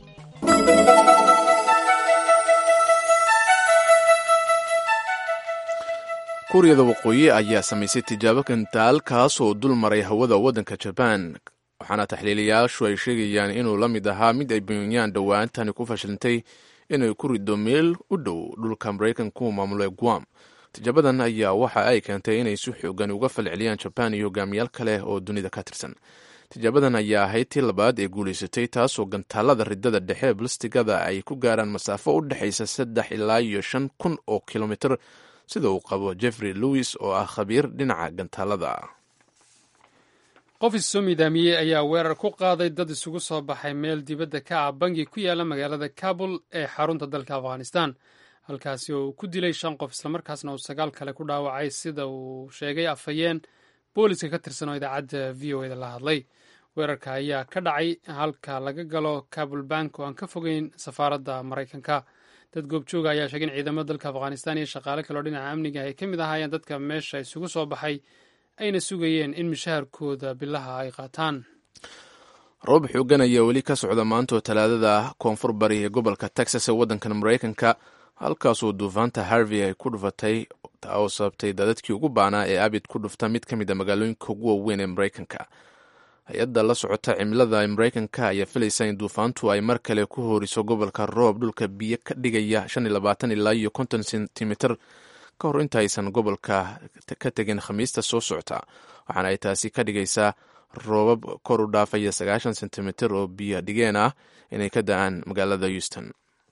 kuuriyada waqooyi ayaa samaysay tijaabo kantaal kaasoo dul maray hawada waddanka jabaan waxaana taxliilayaashu ay sheegayaan inuu la mid ahaa mid ay pyongyaan dhowaantani ku fashilintay inay ku rido meel u dhow dhulka maraykanku maamulay guam tijaabadan ayaa waxa ay keentay inay si xoogan uga falceliyaan jabaan iyo hogaamiyaal kale oo dunida ka tirsan tijaabadan ayaa ahayd tii labaad ee guulaysatay taasoo gantaalada ridada dhexe balstigada ay ku gaaraan masaafo u dhexaysa saddex ilaa iyo shan kun oo kilomitr sida uu qabo jeffrey lewis oo ah khabiir dhinaca gantaalada qof issoo miidaamiyey ayaa weerar ku qaaday dad isugu soo baxay meel dibadda ka ah bangi ku yaala magaalada kabul ee xarunta dalka afghanistan halkaasi oo uu ku dilay shan qof islamarkaasna uu sagaal kale ku dhaawacay sida uu sheegay afhayeen booliska ka tirsan oo idaacadda v o eda la hadlay weerarka ayaa ka dhacay halka laga galo kabul bank oo aan ka fogeyn safaaradda maraykanka dad goobjooga ayaa sheegay in ciidamada dalka afghanistan iyo shaqaale kaleo dhinaca amniga ay ka mid ahaayeen dadka meesha isugu soo baxay ayna sugayeen in mishaharkooda bilaha ay qaataan roob xoogan ayaa weli ka socda maantoo talaadada koonfur bari ee gobolka texas ee waddankan maraykanka halkaasoo duufaanta harvey ay ku dhufatay taa oo sababtay daadadkii ugu baanaa ee abid ku dhufta mid ka mid a magaalooyinka ugu waaweyn ee maraykanka hay-adda la socota cimilada ee maraykanka ayaa filaysa in duufaantu ay mar kale ku hooriso gobolka roob dhulka biyo ka dhigaya ilaa iyo konton sentimitir ka hor intaaysan gobolka ka tegin khamiista soo socota waxaana ay taasi ka dhigaysaa roobab kor u dhaafaya sagaashan sentimitir oo biyo dhigeen ah inay ka da-aan magaalada houston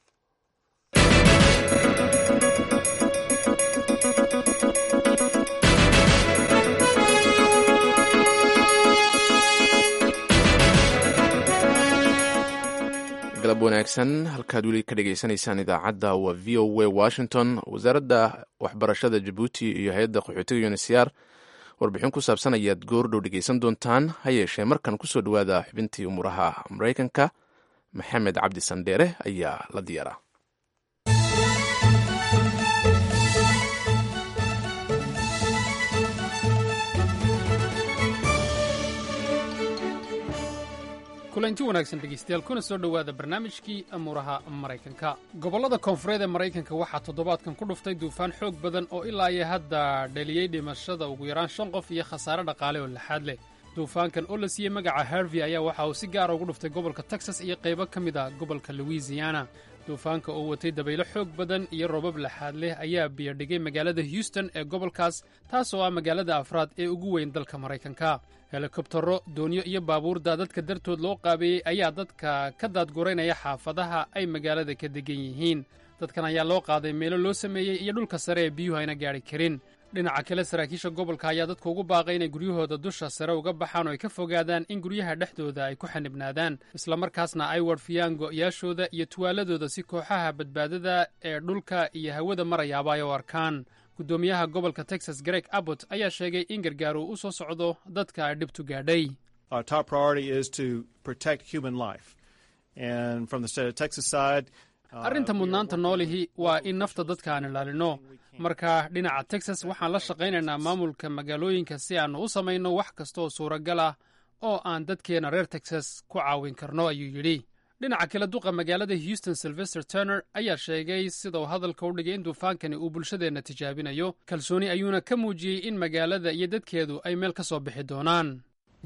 galab wanaagsan halkaad weli ka dhegaysanaysaan idaacadda waa v o a washington wasaaradda waxbarashada jabuuti iyo hay-adda qaxootiga unisyaar warbixin ku saabsan ayaad goordhow dhegaysan doontaan ha yeeshee markan kusoo dhowaada xubintii umuuraha maraykanka maxamed cabdi sandheere ayaa la diyaaraa kulanti wanaagsan dhegeystayaal kuna soo dhowaada barnaamijkii amuuraha maraykanka gobollada koonfureed ee maraykanka waxaa toddobaadkan ku dhuftay duufaan xoog badan oo ilaa iyo hadda dhaliyey dhimashada ugu yaraan shan qof iyo khasaare dhaqaale oo laxaad leh duufaankan oo la siiyey magaca harvey ayaa waxa uu si gaara ugu dhuftay gobolka texas iyo qaybo ka mid ah gobolka louisiana duufaanka oo watay dabaylo xoog badan iyo roobab laxaad leh ayaa biyodhigay magaalada houston ee gobolkaas taas oo ah magaalada afraad ee ugu weyn dalka maraykanka helikobtaro doonyo iyo baabuurda dadka dartood loo qaabeeyey ayaa dadka ka daadguraynaya xaafadaha ay magaalada ka degan yihiin dadkan ayaa loo qaaday meelo loo sameeyey iyo dhulka sare ee biyuhu ayna gaadhi karin dhinaca kale saraakiisha gobolka ayaa dadka ugu baaqay inay guryahooda dusha sare uga baxaan oo ay ka fogaadaan in guryaha dhexdooda ay ku xanibnaadaan islamarkaasna ay warfiyaan go'yaashooda iyo tuwaaladooda si kooxaha badbaadada ee dhulka iyo hawada marayaaba ay u arkaan guddoomiyaha gobolka texas greg abbott ayaa sheegay in gargaar uu u soo socdo dadka ay dhibtu gaadhay arrinta mudnaanta noolihi waa in nafta dadka aan ilaalino marka dhinaca texas waxaan la shaqaynaynaa maamulka magaalooyinka si aannu u samayno wax kastaoo suuragal ah oo aan dadkeenna reer texas ku caawin karno ayuu yidhi dhinaca kale duqa magaalada houston sylvester turner ayaa sheegay sidau hadalka u dhigay in duufaankani uu bulshadeenna tijaabinayo kalsooni ayuuna ka muujiyey in magaalada iyo dadkeedu ay meel ka soo bixi doonaan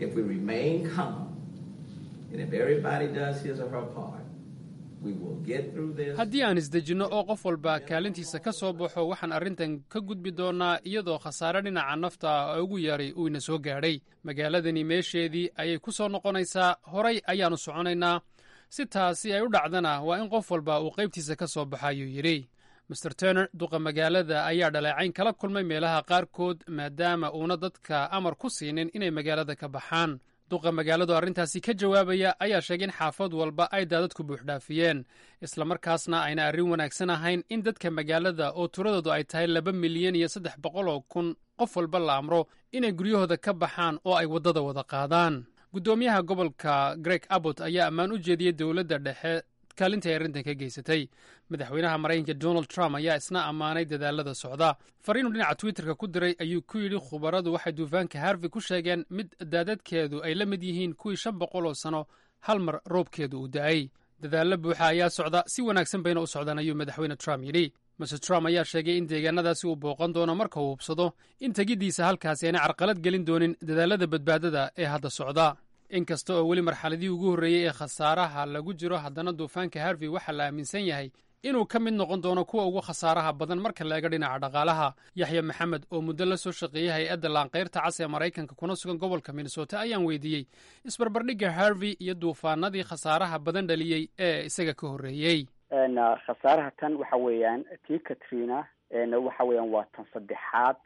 haddii aan isdejinno oo qof walba kaalintiisa ka soo baxo waxaan arrintan ka gudbi doonnaa iyadoo khasaare dhinaca nafta ah ugu yaray uu ina soo gaadhay magaaladani meesheedii ayay ku soo noqonaysaa horay ayaannu soconaynaa si taasi ay u dhacdana waa in qof walba uu qaybtiisa ka soo baxa ayuu yidhi master turner duqa magaalada ayaa dhaleecayn kala kulmay meelaha qaarkood maadaama uuna dadka amar ku siinin inay magaalada ka baxaan duqa magaaladu arrintaasi ka jawaabaya ayaa sheegay in xaafad walba ay daadadku buuxdhaafiyeen islamarkaasna ayna arrin wanaagsan ahayn in dadka magaalada oo tiradoodu ay tahay laba milyan iyo saddex boqol oo kun qof walba la amro inay guryahooda ka baxaan oo ay waddada wada qaadaan guddoomiyaha gobolka greg abbott ayaa ammaan u jeediyey dowladda dhexe kaalintii ay arrintan ka geysatay madaxweynaha maraykanka donald trump ayaa isna ammaanay dadaalada socda fariinuu dhinaca twitterka ku diray ayuu ku yidhi khubaradu waxay duufaanka harvey ku sheegeen mid daadadkeedu ay la mid yihiin kuwii shan boqol oo sano hal mar roobkeedu uu da'ay dadaallo buuxa ayaa socda si wanaagsan bayna u socdaan ayuu madaxweyne trump yidhi master trump ayaa sheegay in deegaanadaasi uu booqan doono marka uu hubsado in tegiddiisa halkaasi aanay carqalad gelin doonin dadaalada badbaadada ee hadda socda inkasta oo weli marxaladii ugu horreeyey ee khasaaraha lagu jiro haddana duufaanka harvey waxaa la aaminsan yahay inuu ka mid noqon doono kuwa ugu khasaaraha badan marka la eego dhinaca dhaqaalaha yaxya maxamed oo muddo la soo shaqeeyey hay-adda laanqayrta cas ee maraykanka kuna sugan gobolka minnesota ayaan weydiiyey isbarbardhigga harvey iyo duufaanadii khasaaraha badan dhaliyey ee isaga ka horreeyey khasaaraha tan waxa weeyaan tii katrina waxa weeyaan waa tan saddexaad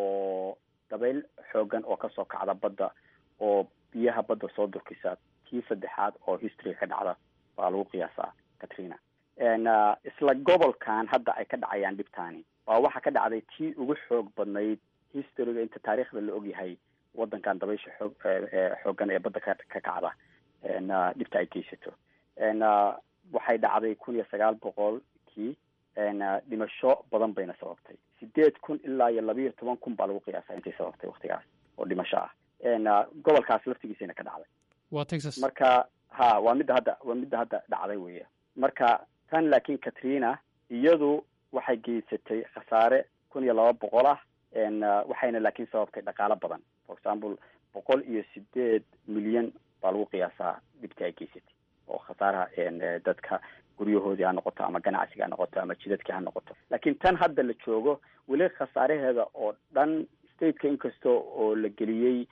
oo dabayl xoogan oo kasoo kacda badda oo biyaha badda soo durkisa tii saddexaad oo historyga ka dhacda baa lagu qiyaasaa katrina isla gobolkan hadda ay ka dhacayaan dhibtaani waa waxa ka dhacday tii ugu xoog badnayd historyga inta taariikhda la ogyahay wadankan dabaysha xoog xoogan ee badda ka ka kacda dhibta ay geysato waxay dhacday kun iyo sagaal boqolkii dhimasho badan bayna sababtay sideed kun ilaa iyo labiiyo toban kun baa lagu qiyaasa intay sababtay waktigaas oo dhimasho ah gobolkaas laftigiisayna ka dhacday waa texas marka ha waa midda hadda waa midda hadda dhacday weya marka tan laakiin katrina iyadu waxay geysatay khasaare kun iyo laba boqol ah waxayna laakiin sababtay dhaqaalo badan for example boqol iyo sideed milyan baa lagu qiyaasaa dhibtii ay geysatay oo khasaaraha dadka guryahoodii ha noqoto ama ganacsiga ha noqoto ama jidadkii ha noqoto laakiin tan hadda la joogo weli khasaaraheeda oo dhan stateka inkasta oo la geliyey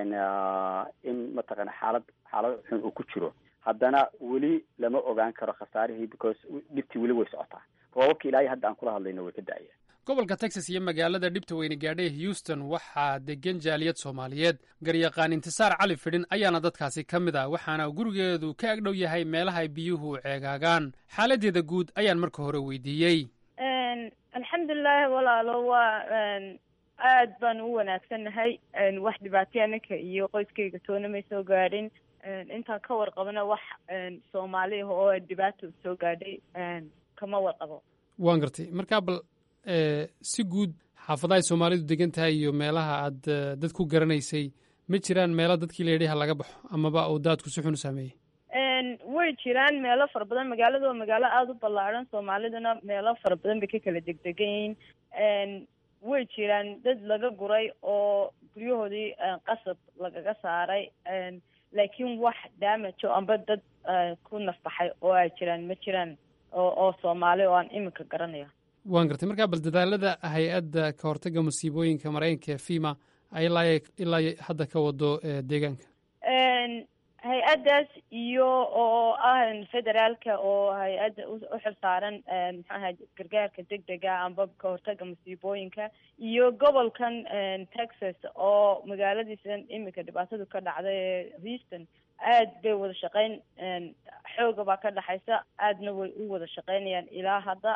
in mataqana xaalad xaalad xun uu ku jiro haddana weli lama ogaan karo khasaarihii because dhibtii weli way socotaa roobabka ilaahay hadda aan kula hadlayno way ka da-ayaan gobolka texas iyo magaalada dhibta weyne gaadhay houston waxaa degan jaaliyad soomaaliyeed garyaqaan intisaar cali fidhin ayaana dadkaasi ka mid ah waxaana gurigeedu ka agdhow yahay meelaha ay biyuhu ceegaagaan xaaladeeda guud ayaan marka hore weydiiyey alxamdulilaahi walaalo waa aad baan u wanaagsannahay wax dhibaataya ninka iyo qoyskayga toona may soo gaadhin intaan ka warqabana wax soomaaliah oo dhibaato soo gaadhay kama warqabo waan gartay markaa bal si guud xaafadaha ay soomaalidu degan tahay iyo meelaha aad dad ku garanaysay ma jiraan meelo dadkii la yidhi ha laga baxo amaba uu daadku si xun u saameeyey way jiraan meelo fara badan magaalada waa magaalo aada u ballaadhan soomaaliduna meelo fara badan bay ka kala degdegan yihiin way jiraan dad laga guray oo guryahoodii qasab lagaga saaray laakiin wax damajo amba dad ku nafbaxay oo ay jiraan ma jiraan oo oo soomaali oo aan iminka garanaya waan gartay markaa bal dadaalada hay-adda ka hortagga musiibooyinka maraykanka ee fima ay ilaa ilaa hadda ka wado deegaanka hay-addaas iyo oo ah federaalka oo hay-adda u xil saaran maxaaha gargaarka degdega amba ka hortagga musiibooyinka iyo gobolkan texas oo magaaladiisan iminka dhibaatadu ka dhacday ee houston aad bay wada shaqeyn xooga baa ka dhexaysa aadna way u wada shaqeynayaan ilaa hadda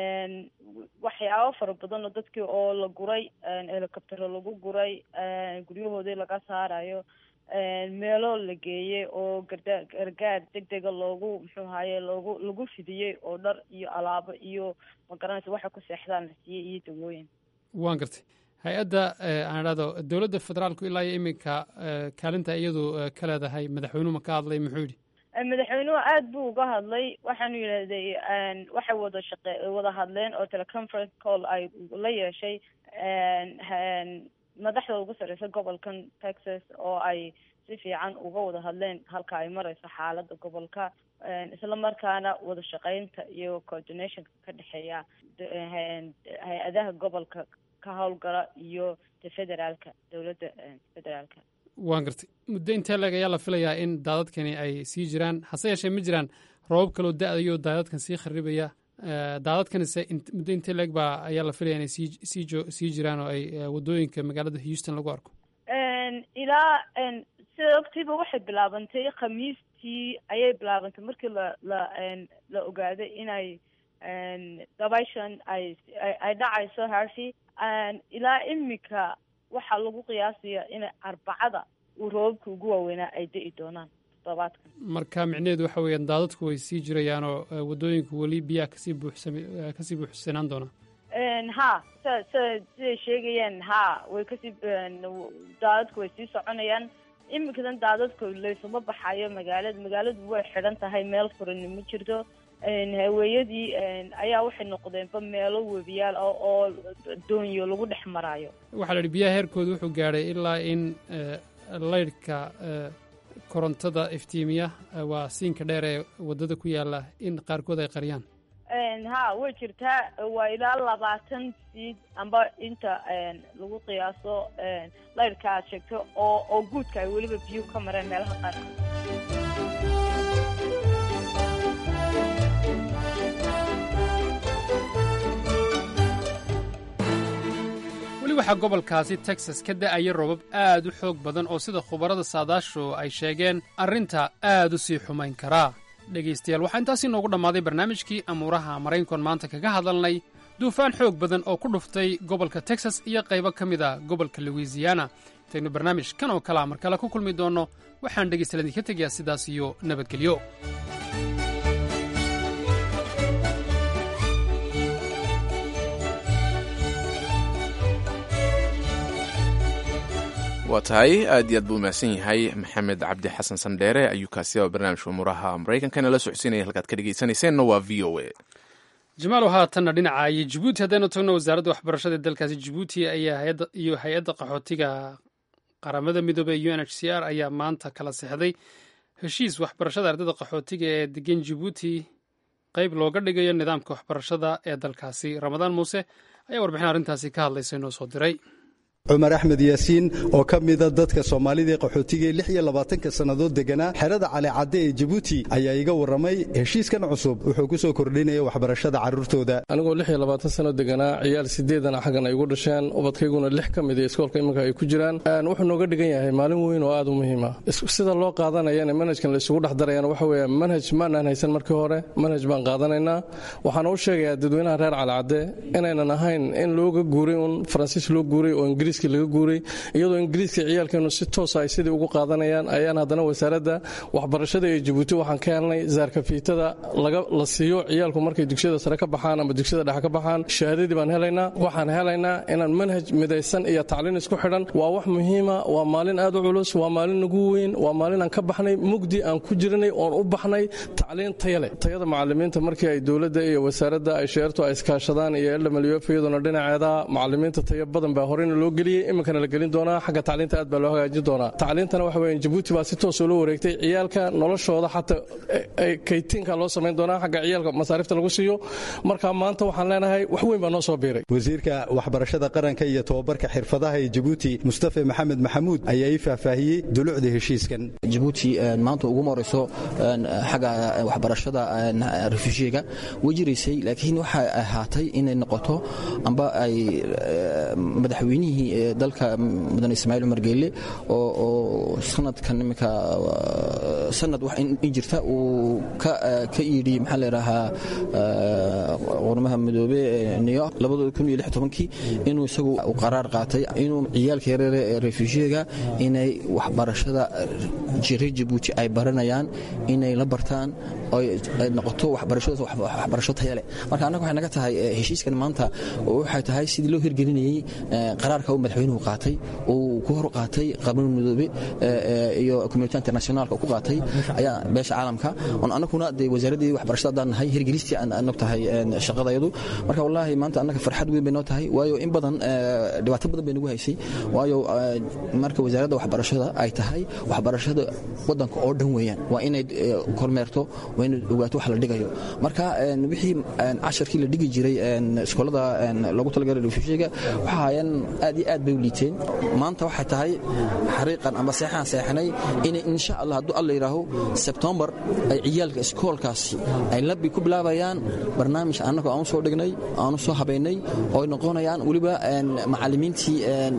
waxyaabo fara badan oo dadkii oo la guray helicoptero lagu guray guryahoodii laga saarayo meelo la geeyey oo garda gargaar degdega loogu muxuu ahaye loogu lagu fidiyey oo dhar iyo alaabo iyo magaranaysa waxay ku seexdaan la siiyey iyo dawooyin waan gartay hay-adda aan idhahdo dowladda federaalku ilaa iyo iminka kaalinta iyadu ka leedahay madaxweynuhu ma ka hadlay muxuu yidhi madaxweynuhu aada buu uga hadlay waxaanu yidhahday waxay wada shaqe wada hadleen oo teleconference call ay la yeeshay madaxda ugu sarreysa gobolkan texas oo ay si fiican uga wada hadleen halka ay mareyso xaaladda gobolka isla markaana wada shaqeynta iyo coordinationka ka dhexeeya hay-adaha gobolka ka howlgala iyo federaalka dowladda federaalka waan gartay muddo intee leeg ayaa la filayaa in daadadkani ay sii jiraan hase yeeshee ma jiraan roobab kaloo da-dayo daadadkan sii kharibaya daadadkanise muddo intee leeg baa ayaa la filaya inay sii sii jo sii jiraan oo ay waddooyinka magaalada houston lagu arko ilaa sida ogtiiba waxay bilaabantay khamiistii ayay bilaabantay markii la la la ogaaday inay dabayshan ay ay dhacayso harsi ilaa imika waxaa lagu qiyaasaya inay arbacada uu roobabka ugu waaweynaa ay da-i doonaan toddobaadkan marka micnaheedu waxa weeyaan daadadku way sii jirayaan oo waddooyinku weli biyaha kasii buuxsam kasii buuxsanaan doonaan ha s s siday sheegayeen ha way kasii daadadku way sii soconayaan iminkadan daadadku laysuma baxayo magaalada magaaladu way xidhan tahay meel furani ma jirto haweeyadii ayaa waxay noqdeenba meelo webiyaal ah oo doonyo lagu dhex maraayo waxaa la yidhi biyaha heerkooda wuxuu gaadhay ilaa in laydhka korontada iftiimiya waa siinka dheer ee waddada ku yaalla in qaarkood ay qariyaan ha way jirtaa waa ilaa labaatan siid amba inta lagu qiyaaso laydhka aad sheegto oo oo guudka ay weliba biyuhu ka mareen meelaha qaarkood weli waxaa gobolkaasi texas ka da'aya roobab aad u xoog badan oo sida khubarada saadaashu ay sheegeen arrinta aad u sii xumayn karaa dhegaystayaal waxaa intaasi noogu dhammaaday barnaamijkii amuuraha maraynkon maanta kaga hadalnay duufaan xoog badan oo ku dhuftay gobolka texas iyo qaybo ka mid a gobolka louisiana intaynu barnaamij kan oo kalea mar kale ku kulmi doonno waxaan dhegaystayaal idinka tegayaa sidaas iyo nabadgelyo waa tahay aad iyo aad buu mahadsan yahay maxamed cabdi xasan sandheere ayuu kaasi a barnaamijka umuuraha maraykankana la socodsiinaya halkaad ka dhegeysanayseena waa v o a jamaalow haatanna dhinacayo jabuuti haddaynu tagno wasaaradda waxbarashada ee dalkaasi jabuuti ayaa iyo hay-adda qaxootiga qaramada midoobey u n h c r ayaa maanta kala sexday heshiis waxbarashada ardayda qaxootiga ee degan jabuuti qeyb looga dhigayo nidaamka waxbarashada ee dalkaasi ramadaan muuse ayaa warbixin arrintaasi ka hadlaysa inoo soo diray cumar axmed yaasiin oo ka mida dadka soomaalida ee qaxootiga ee lix iyo labaatanka sannadood deganaa xerada calicadde ee jabuuti ayaa iga warramay heshiiskan cusub wuxuu ku soo kordhinaya waxbarashada carruurtooda anigoo lix iyo labaatan sano deganaa ciyaal sideedana xaggan ay igu dhasheen ubadkayguna lix ka mid iskoolka iminka ay ku jiraan wuxuu nooga dhigan yahay maalin weyn oo aad u muhiima sida loo qaadanayana manhajkan la isugu dhex darayana waxa weeye manhaj maanaan haysan markii hore manhaj baan qaadanaynaa waxaana u sheegayaa dadweynaha reer calicadde inaynan ahayn in looga guuray uun faransiis loo guuray oo ingiriis laga guuray iyadoo ingiriiska ciyaalkeenu si toosa ay sidii ugu qaadanayaan ayaan haddana wasaaradda waxbarashada ee jabuuti waxaan ka helnay zaarkafiitada la siiyo ciyaalku markay dugsiyada sare ka baxaan ama dugsiyada dhexe ka baxaan shahaadadii baan helaynaa waxaan helaynaa inaan manhaj midaysan iyo tacliin isku xidhan waa wax muhiima waa maalin aad u culus waa maalin nagu weyn waa maalin aan ka baxnay mugdi aan ku jiranay oon u baxnay tacliin tayale tayada macalimiinta markii ay dowladda iyo wasaaradda ay sheertu ay iskaashadaan iyo ldmlf iyaduna dhinaceeda macalimiinta tayo badan baa horeyna loo geliyey iminkana la gelin doonaa xagga tacliinta aad baa loo hagaajin doonaa tacliintana waxa weya jabuuti baa si toos ula wareegtay ciyaalka noloshooda xataa kaytiinka loo samayn doonaa xagga ciyaalka masaarifta lagu siiyo marka maanta waxaan leenahay wax weyn baa noo soo biiray wasiirka waxbarashada qaranka iyo tobabarka xirfadaha ee jabuuti mustafa maxamed maxamuud ayaa ii faahfaahiyey dulucda heshiiskan jabuuti maanta uguma horeyso xagga waxbarashada refujiga way jiraysay laakiin waxay ahaatay inay noqoto amba ay madaxweynihii dalka mudane ismaaciil cumar geelle oo sanadkan iminka sanad wax in jirta uu ka yidhi maxaa layidhaahaa qormaha midoobe new york kii inuu isagu qaraar qaatay inuu ciyaalka yareere ee refujiga inay waxbarashada reer jabuuti ay baranayaan inay la bartaan ay noqoto waxbarasho taya leh marka annaga waxay naga tahay heshiiskan maanta waxay tahay sidii loo hirgelinayey qaraarka uu madaxweynuhu qaatay uu ku hor qaatay qaramada midoobe iyo community internationalka ku qaatay ayaa beesha caalamka on annaguna dee wasaaraddii waxbarashada haddaan nahay hirgelistii aan nog tahay shaqadayadu marka wallaahi maanta annaga farxad weyn bay noo tahay waayo in badan dhibaato badan bay nagu haysay waayo marka wasaaradda waxbarashada ay tahay waxbarashada waddanka oo dhan weeyaan waa inay kormeerto waa inay ogaato wax la dhigayo marka wixii casharkii la dhigi jiray iskoolada loogu talagalay refushiga waxa hayaan aad iyo aad bay u liiteen maanta waxay tahay xariiqan ama seexaan seexanay inay insha allah hadduu alla yidhaaho sebtombar ay ciyaalka iskoolkaasi ay labi ku bilaabayaan barnaamij annagoo aan u soo dhignay aan u soo habaynay oo ay noqonayaan weliba macallimiintii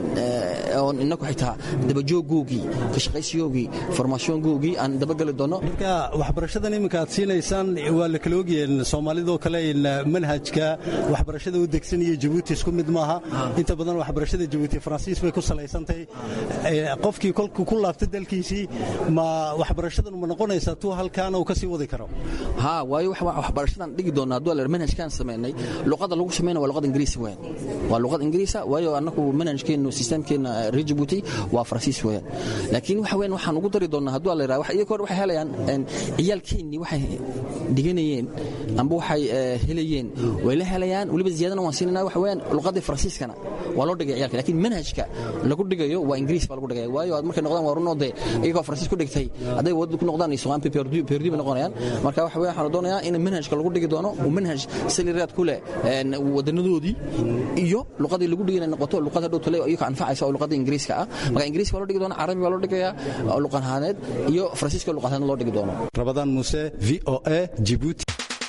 oon inagu xitaa dabajooggoogii ka shaqaysiyoogii formaasyoongoogii aan dabagali doono marka waxbarashadan iminka aad siinaysaan waa la kala ogyahen soomaalidoo kale manhajka waxbarashada u degsanaya jabuuti isku mid maaha inta badan waxbarashada jabuuti faransiis bay ku salaysantahay qofkii kolku ku laabta dalkiisii ma waxbarashadan ma noqonaysaa tuu halkaana uu ka sii wadi karo ha waayo waxbarashadan dhigi doona hadduu la manhajkaan samaynay luqadda lagu samayna waa luqad ingiriisi weyn waa luqad ingiriisa waayo annagu manhajkeennu sisteemkeenna reer jabuuti waa faransiis weeyaan laakiin waxa weyn waxaan ugu dari doonaa hadduu la yidhaha iyaga hore waxay helayaan ciyaalkeennii waxay dhiganayeen amba waxay helayeen way la helayaan weliba ziyaadana waan siinayna waxa weeyaan luqaddii faransiiskana waa loo dhigaya ciyalka laakiin manhajka lagu dhigayo waa ingiriis baa lagu dhigaya waayo aad markay noqdaan waa runoo dee iyagoo faransiis ku dhigtay hadday wadada ku noqdaan soqaan perdu bay noqonayaan marka waxa weeyaan waxaan doonayaa in manhajka lagu dhigi doono uu manhaj saliraad ku leh wadanadoodii iyo luqadii lagu dhigi inay noqoto luqad hadhow tale iyaka anfacaysa oo luqadda ingiriiska ah marka ingiriiska waa loo dhigi doona carabi baa loo dhigayaa luqanhaaneed iyo faransiiska luqanhaaneed loo dhigi doono rabadaan muuse v o a jibuuti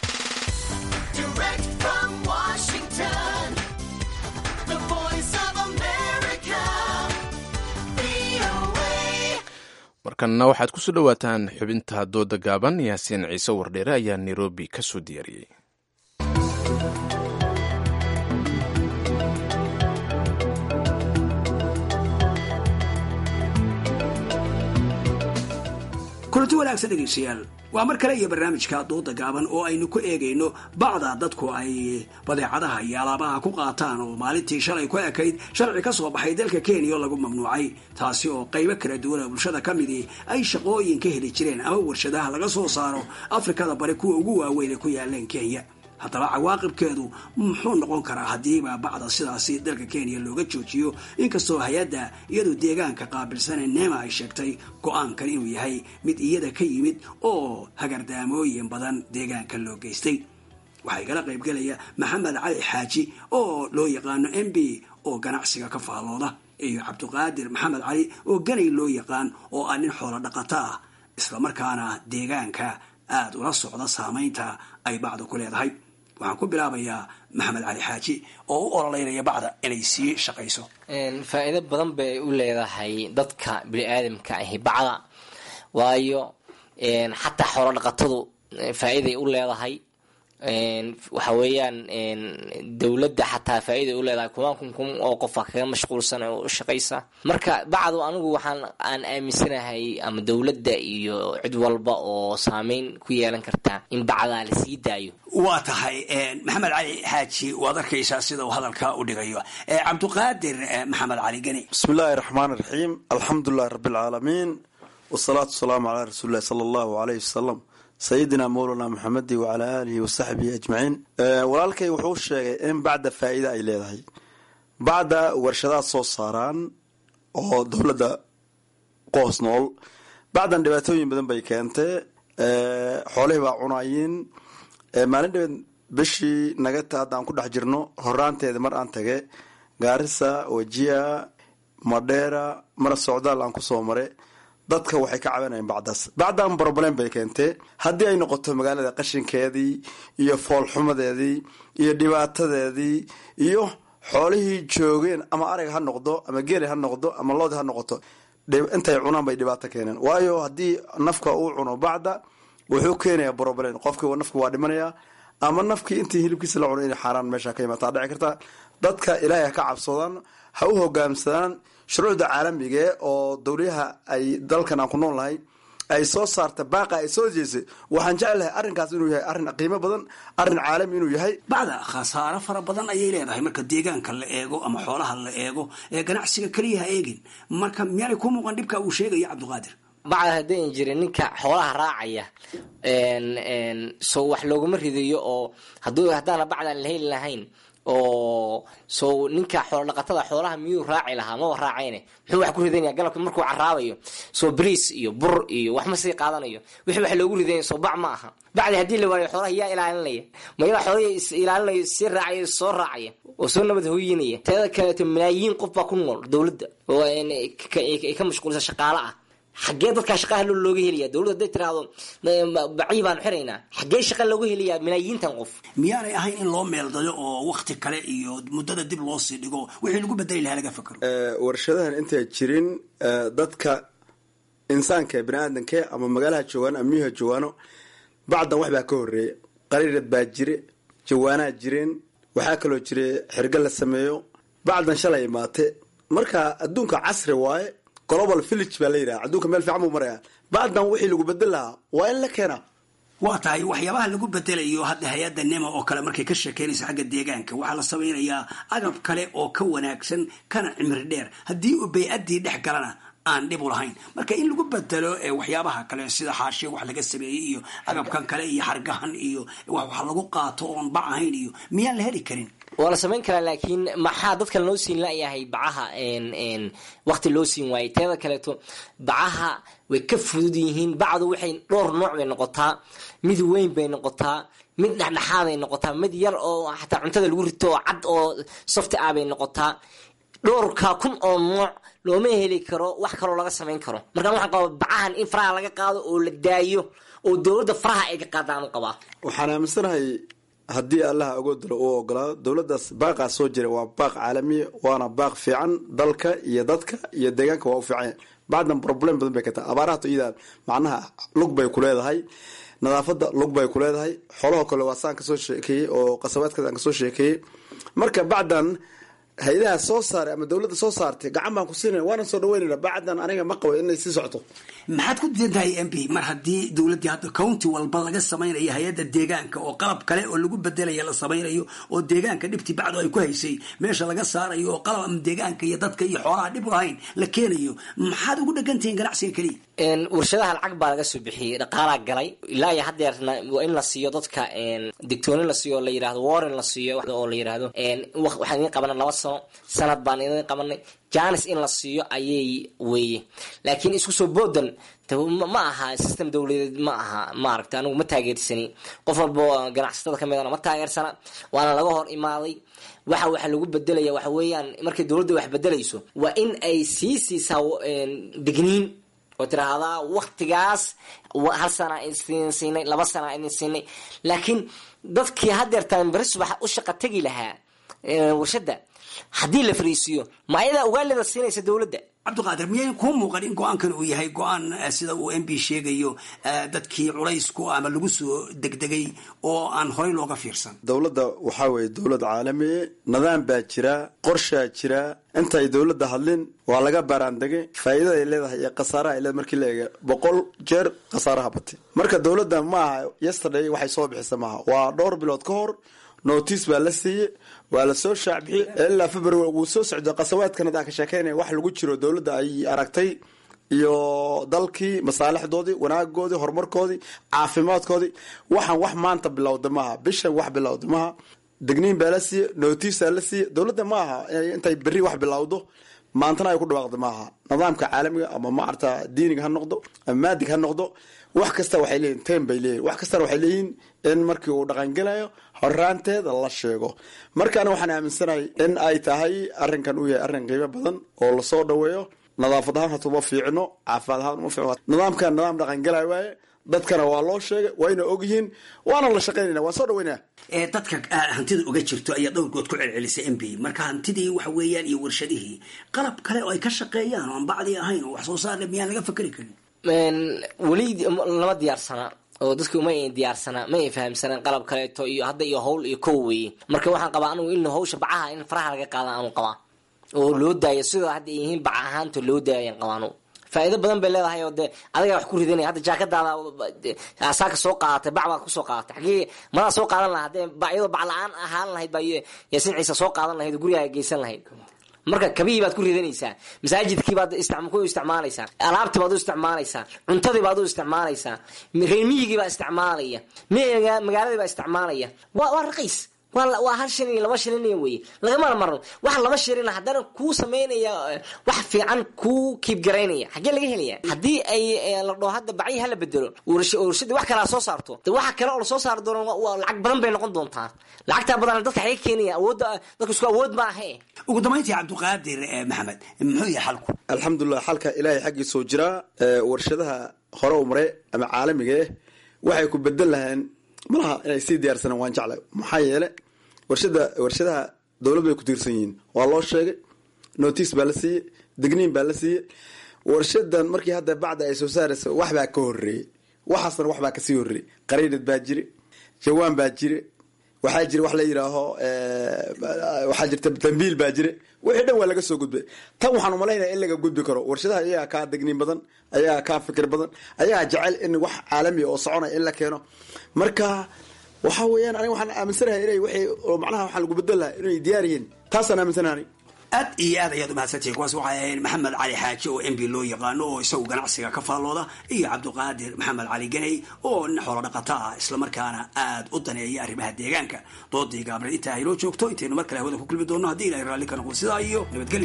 markanna waxaad ku soo dhowaataan xubinta dooda gaaban yaasiin ciise wardheere ayaa nairobi ka soo diyaariyey kulanti wanaagsan dhegaystayaal waa mar kale iyo barnaamijka dooda gaaban oo aynu ku eegayno bacda dadku ay badeecadaha iyo alaabaha ku qaataan oo maalintii shalay ku ekayd sharci ka soo baxay dalka kenya oo lagu mamnuucay taasi oo qaybo kala duwan oo bulshada ka midii ay shaqooyin ka heli jireen ama warshadaha laga soo saaro afrikada bari kuwa ugu waaweyn ee ku yaaleen kenya haddaba cawaaqibkeedu muxuu noqon karaa haddiiba bacda sidaasi dalka kenya looga joojiyo inkastoo hay-adda iyadoo deegaanka qaabilsane neema ay sheegtay go-aankan inuu yahay mid iyada ka yimid oo hagardaamooyin badan deegaanka loo geystay waxaa igala qaybgelaya maxamed cali xaaji oo loo yaqaano m b oo ganacsiga ka faallooda iyo cabdiqaadir maxamed cali oo ganay loo yaqaan oo ah nin xoolo dhaqato ah islamarkaana deegaanka aada ula socda saamaynta ay bacda ku leedahay waxaan ku bilaabayaa maxamed cali xaaji oo u ololeynaya bacda inay sii shaqayso faa'iido badan bay u leedahay dadka bini-aadamka ahi bacda waayo xataa xoolo dhaqatadu faa'iiday u leedahay waxa weeyaan dowladda xataa faa'iiday u leedahay kumaan kun kun oo qofa kaga mashquulsan oo u shaqaysa marka bacdu anigu waxaan aan aaminsanahay ama dowladda iyo cid walba oo saameyn ku yeelan karta in bacdaa la sii daayo waa tahay maxamed cali xaaji waad arkaysaa sida uu hadalka u dhigayo cabdiqaadir maxamed cali geni bismi illaahi raxmaan raxiim alxamdulilahi rabbi alcaalamiin wasalaatu wasalaamu calaa rasuulillahi sala allahu aleyh wasalam sayidina mowlana maxamedi wacalaa aalihi wasaxbihi ajmaciin walaalkay wuxuu sheegay in bacda faa'iida ay leedahay bacda warshadaha soo saaraan oo dowladda qoos nool bacdan dhibaatooyin badan bay keentay xoolihii baa cunayiin maalin dhabeed bishii nagata hadda aan ku dhex jirno horaanteeda mar aan tage gaarisa wajia madheera mara socdaal aan kusoo mare dadka waxay ka cabanayeen bacdaas bacdan broblem bay keentee haddii ay noqoto magaalada qashinkeedii iyo foolxumadeedii iyo dhibaatadeedii iyo xoolihii joogeen ama arag ha noqdo ama geeli ha noqdo ama loodi ha noqoto intay cunaan bay dhibaato keeneen waayo haddii nafka uu cuno bacda wuxuu keenayaa broblem qofkii nafku waa dhimanaya ama nafkii intii hilibkiisa la cuno inay xaaraan meesha ka imaataa dhici karta dadka ilaahay ha ka cabsadaan ha u hogaamsadaan shuruucda caalamigae oo dowliyaha ay dalkan aan ku nool nahay ay soo saarta baaqa ay soo jeesay waxaan jeclahay arrinkaas inuu yahay arrin qiimo badan arrin caalami inuu yahay bacda khasaaro fara badan ayay leedahay marka deegaanka la eego ama xoolaha la eego ee ganacsiga keliya ha eegin marka miyaanay ku muuqan dhibka uu sheegaya cabdiqaadir bacda haddayn jirin ninka xoolaha raacaya soo wax looguma ridayo oo hadduu haddaana bacdan la heli lahayn oo so ninka xoolo dhaqatada xoolaha miyuu raaci lahaa maba raacayne muxuu wax ku ridanaya galabka markuu caraabayo soo bariis iyo bur iyo wax ma sii qaadanayo wixii wax loogu ridanya soo bac ma aha bacdi haddii la waayo xoolaha yaa ilaalinaya ma yaa xoolahii is ilaalinayo sii raacaya soo raacaya oo soo nabad hooyinaya teeda kaleeto malaayiin qof baa ku nool dowladda oo ay ka mashquulsan shaqaale ah xaggee dadkaa shaqaha looga helaya dowladda haday tiraahdo bacii baanu xiraynaa xaggee shaqa looga helayaa malaayiintan qof miyaanay ahayn in loo meeldayo oo wakti kale iyo muddada dib loo sii dhigo wixii lagu bedeli lahaa laga fakero warshadahan intay jirin dadka insaanka bini aadamke ama magaalaha joogaano ama miyuha joogaano bacdan wax baa ka horeeya qariirad baa jire jawaanaa jireen waxaa kaloo jira xirga la sameeyo bacdan shalay imaate marka adduunka casri waaye global village baa la yidhaha adduunka meel fiican buu maraya bacdan wixii lagu bedel lahaa waa in la keenaa waa tahay waxyaabaha lagu bedelayo hadda hay-adda nema oo kale markay ka sheekeynayso xagga deegaanka waxaa la samaynayaa agab kale oo ka wanaagsan kana cimri dheer haddii uu bay-addii dhex galana aan dhib u lahayn marka in lagu bedelo waxyaabaha kale sida xaashiya wax laga sameeyey iyo agabkan kale iyo hargahan iyo wax lagu qaato oon bac ahayn iyo miyaan la heli karin waa la samayn karaa laakiin maxaa dadka loo siin layahay bacaha wakti loo siin waayey teeda kaleeto bacaha way ka fudud yihiin bacdu waxay dhowr nooc bay noqotaa mid weyn bay noqotaa mid dhexdhexaaday noqotaa mid yar oo xataa cuntada lagu rito oo cad oo softi ah bay noqotaa dhowrka kun oo nooc looma heli karo wax kaloo laga samayn karo markaan waxaan qabaa bacahan in faraha laga qaado oo la daayo oo dowladda faraha ay ka qaadaan u qabaa waxaan aaminsanahay haddii allaha agoodalo uu ogolaado dowladdaas baaqaa soo jira waa baaq caalamiya waana baaq fiican dalka iyo dadka iyo deegaanka waa u fiican bacdan problem badan bay ka tahay abaarahato iyada macnaha lug bay ku leedahay nadaafadda lug bay ku leedahay xoolahoo kale waa saan kasoo sheekeeyey oo qasabaadkaas aan kasoo sheekeeyey marka bacdan hay-adaha soo saaray ama dowladda soo saartay gacan baan ku siinayna waana soo dhaweynayna bacdan aniga ma qabo inay sii socoto maxaad ku diidan tahay m p mar haddii dowladdii hadda county walba laga samaynayo hay-adda deegaanka oo qalab kale oo lagu bedelaya la samaynayo oo deegaanka dhibtii bacdu ay ku haysay meesha laga saarayo oo qalab ama deegaanka iyo dadka iyo xoolaha dhib lahayn la keenayo maxaad ugu dhegantihiin ganacsiga keliya warshadaha lacag baa laga soo bixiyey dhaqaalaa galay ilaa iyo hadeerna waa in la siiyo dadka digtoonin la siiyo oo la yidhahdo warren la siiyo oo la yidhahdo waxaan idin qabanay laba sano sanad baan idin qabanay janis in la siiyo ayay weeye laakiin isku soo boodan ma aha system dowladeed ma aha maaragta anigu ma taageersani qof walbo ganacsatada ka midana ma taageersana waana laga hor imaaday waxa waxa lagu bedelaya waxa weeyaan markay dowladda wax bedelayso waa in ay sii siisaa digniin oo tiraahdaa waktigaas hal sana idin siinay laba sana idin siinay laakiin dadkii hadeertaan beri subax u shaqa tegi lahaa warshada haddii la fariisiiyo ma ayadaa ugaalida siinaysa dowladda cabdiqaadir miyay kuu muuqan in go-aankan uu yahay go-aan sida uu m b sheegayo dadkii culaysku ama lagu soo degdegay oo aan horey looga fiirsan dowladda waxaa weeye dowlad caalamiye nidaam baa jira qorshaa jira intay dowladda hadlin waa laga baaraandege faa'iidada ay leedahay iyo khasaaraha ay leedahay markii la eega boqol jeer khasaaraha batay marka dowladda ma aha yesterday waxay soo bixisa maaha waa dhowr bilood ka hor notice baa la siiyey waa la soo shaacbixiyey ilaa february wuu soo socdo qasawaadkan hadaan ka sheekeynaya wax lagu jiro dowladda ay aragtay iyo dalkii masaalixdoodii wanaagoodii horumarkoodii caafimaadkoodii waxaan wax maanta bilowda maaha bishan wax bilowda maaha degniin baa la siiye notice la siiye dowladda ma aha intay berri wax bilowdo maantana ay ku dhawaaqda maaha nidaamka caalamiga ama maarata diiniga ha noqdo ama maadig ha noqdo wax kasta waxay leeyihin tem bay leeyihin wax kastana waxay leeyihin in markii uu dhaqangelayo horaanteeda la sheego markaana waxaan aaminsanahay in ay tahay arrinkan uu yahay arrin qiimo badan oo lasoo dhaweeyo nadaafad ahaan hata uma fiicno caafimaad ahaan uma fiicno nidaamkan nidaam dhaqangelayo waaye dadkana waa loo sheegay wayna ogyihiin waana la shaqaynayna waan soo dhaweynaya dadka hantida uga jirto ayaa dhowrgood ku celcelisay m b marka hantidii waxa weeyaan iyo warshadihii qalab kale oo ay ka shaqeeyaan oo aan bacdi ahayn oo wax soo saarle miyaan laga fakeri karin weli lama diyaarsana oo dadki uma diyaarsana ma ay fahamsaneen qalab kaleeto iyo hadda iyo hawl iyo kow weeye marka waxaan qabaa anigu in hawsha bacaha in faraha laga qaada aanu qabaa oo loo daayo sidoo hadda ay yihiin bac ahaanta loo daayan qabaanu faa'iido badan bay leedahay oo dee adigaa wax ku ridanaya hadda jaakadaada saaka soo qaadatay bac baad kusoo qaadatay xagee madaa soo qaadan lahaa haddee iyadoo bac la-aan ahaan lahayd baa yaasin ciise soo qaadan lahayd oo gurigaaga geysan lahayd marka kabihii baad ku ridanaysaa masaajidkii baad ku isticmaalaysaa alaabtii baad u isticmaalaysaa cuntadii baad u isticmaalaysaa reermiyigii baa isticmaalaya magaaladii baa isticmaalaya waa raqiis waa hal shilin iyo laba shilin weye lagamana marno wax laba shilin haddana kuu sameynaya wax fiican kuu kiibgaraynaya xaggee laga helaya haddii ay la dhoo hadda bacyi hala bedelo warshadii wax kalaa soo saarto de waxa kale oo lasoo saari doono lacag badan bay noqon doontaa lacagtaa badan dadka xaga keenaya awoodda dadka isku awood ma ahe ugu dambayntii cabdiqaadir maxamed muxuu yahay xalku alxamdulilah xalka ilaahay xaggiisoo jiraa warshadaha hore u mare ama caalamiga eh waxay ku bedel laheen malaha inay sii diyaarsanaan waan jeclay maxaa yeele warshada warshadaha dowlad bay ku tiirsan yihiin waa loo sheegay notice baa la siiyey digniin baa la siiyey warshadan markii hadda bacda ay soo saaraysa waxbaa ka horeeyey waxaasna waxbaa kasii horeeyey qariinad baa jire jawaan baa jire waxaa jira wax la yidhaaho waxaa jirta dambiil baa jire wixii dhan waa laga soo gudbay tan waxaan umalaynaya in laga gudbi karo warshadaha ayagaa kaa digniin badan ayagaa kaa fikir badan ayagaa jecel in wax caalamiya oo soconaya in la keeno marka waxa weeyaan aniga waxaan aaminsanahay inay wixii macnaha waxaan lagu bedel lahaa inay diyaar yihiin taasaan aaminsanahay aad iyo aad ayaad umahadsantihin kuwaas waxay ahayd maxamed cali xaaji oo m b loo yaqaano oo isagu ganacsiga ka faallooda iyo cabdiqaadir maxamed cali ganey oo nin xoolo dhaqato ah islamarkaana aad u daneeya arrimaha deegaanka doodii gaabreed intaa hayloo joogto intaynu mar kale hawada ku kulmi doonno haddii ilahay raalli ka noqdo sidaa iyo nabadgelyo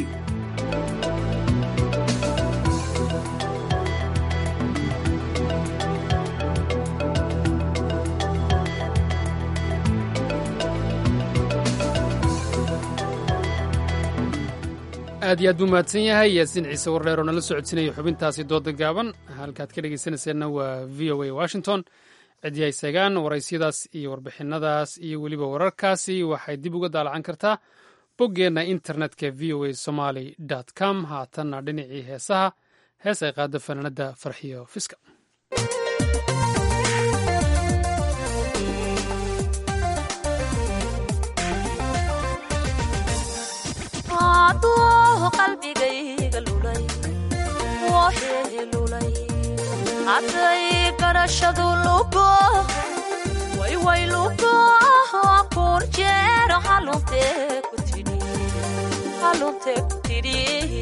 aad iyo aad buu mahadsan yahay yaasiin ciise wardheer oo nala socodsinaya xubintaasi dooda gaaban halkaad ka dhegaysanayseena waa v o a washington cidyahay segaan waraysiyadaas iyo warbixinadaas iyo weliba wararkaasi waxay dib uga daalacan kartaa boggeenna internetka v o a somaly com haatanna dhinacii heesaha hees ay qaado fanaanada farxiyo fiska aduu qalbigayga lulay wooxee lulay hadday garashadu lugo wayway lugo kun jeer haluntee ku tidhi haluntee ku tidhi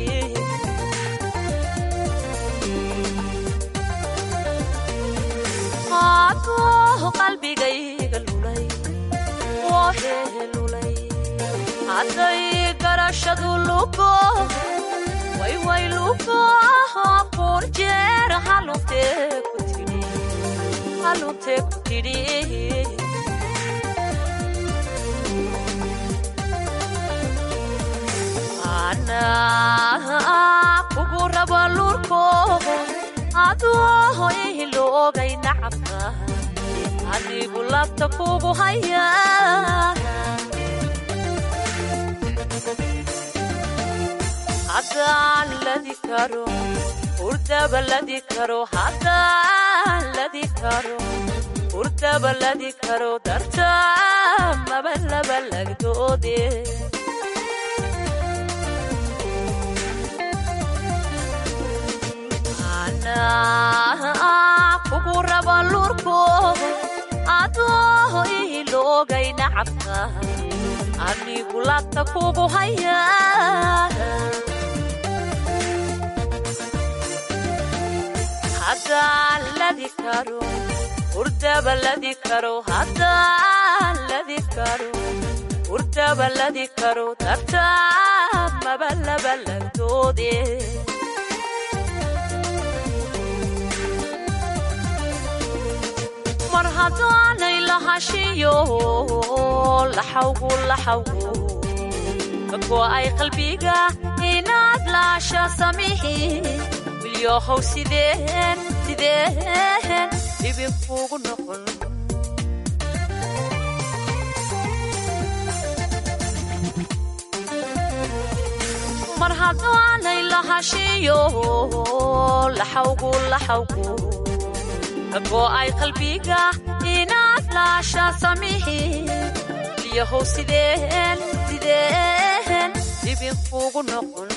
aduu qalbigayga lulay wooxee lulay hadday garashadu lugo wayway lugo kun jeer haluntee ku tidhi haluntee ku tidhi ana kugu rabo lurko aduu ihiloogay nacabka adigu labta kugu haya haddaan ladi karo hurdaba ladi karo haddaan ladi karo hurdaba ladi karo darta maba laba lagdoode kugu rabo lurko aduu ihiloogay nacabka adigu labta kugu haya haddaan ladi karo hurdaba ladi karo haddaan ladi karo hurdaba ladi karo darta maba laba lagdoode mar haddaanay lahashiyo laxawgu laxawgu kago'ay qalbiga inaad laasha samihi wilyohow sideen sideen dhibinkuugu noqon mar haddaanay lahashiyo laxawgu laxawgu kago'ay qalbiga inaad laasha samihi wilyohow sideen sideen dhibinkuugu noqon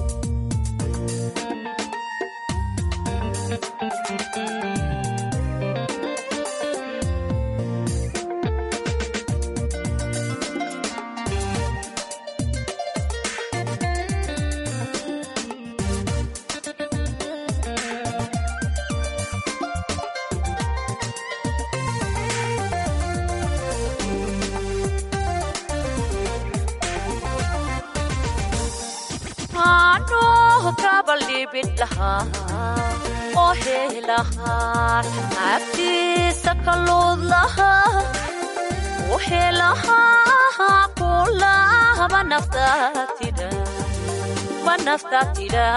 oo heelahaa abtiisa kaluud lahaa u heelahaa kulahaba naftaa tidha ma naftaa tidha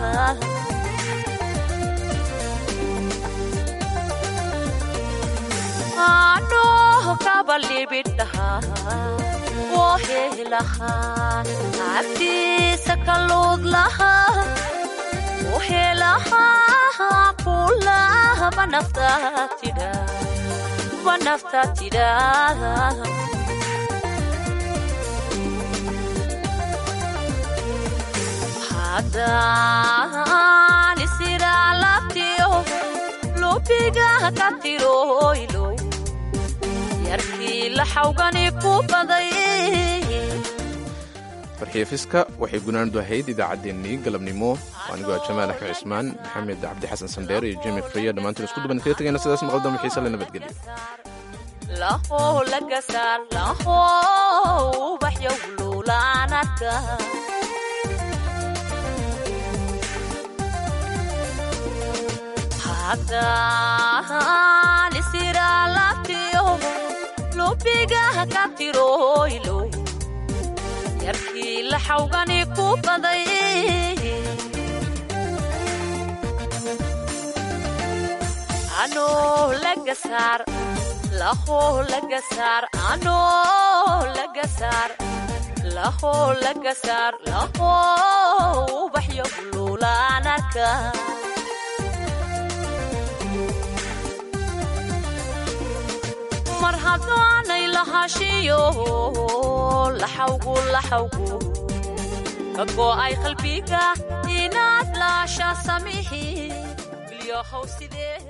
anoo kabalibidhahaa oo heelahaa abtiisa kaluud lahaa uhelahaa kulahaba naftaa tidha ma naftaa tidha haddaan isiraa labtiyo lubiga ka tiroylo yarkii la xawgani ku baday farxiifiska waxay gunaandu ahayd idaacaddeenii galabnimo anigoo jamaal axmed cismaan maxamed cabdi xasan sandheer iyo jimi friya dhammaantiin isku duban kaga tegayna sidaas maqaldamo xiise le nabadgelyo laho lagasaar laho ubaxyow luulaanarka haddaan isiraa labtiyo lubiga ka tiroylo yarkii la xawgani ku baday anoo lagasaar laho lagasaar anoo lagasaar laho lagasaar laho ubaxyo luulaanarka mar haddaanay lahashiyo laxawgu laxawgu ka go'ay qalbiga inaad laasha samixi bilyohow sidee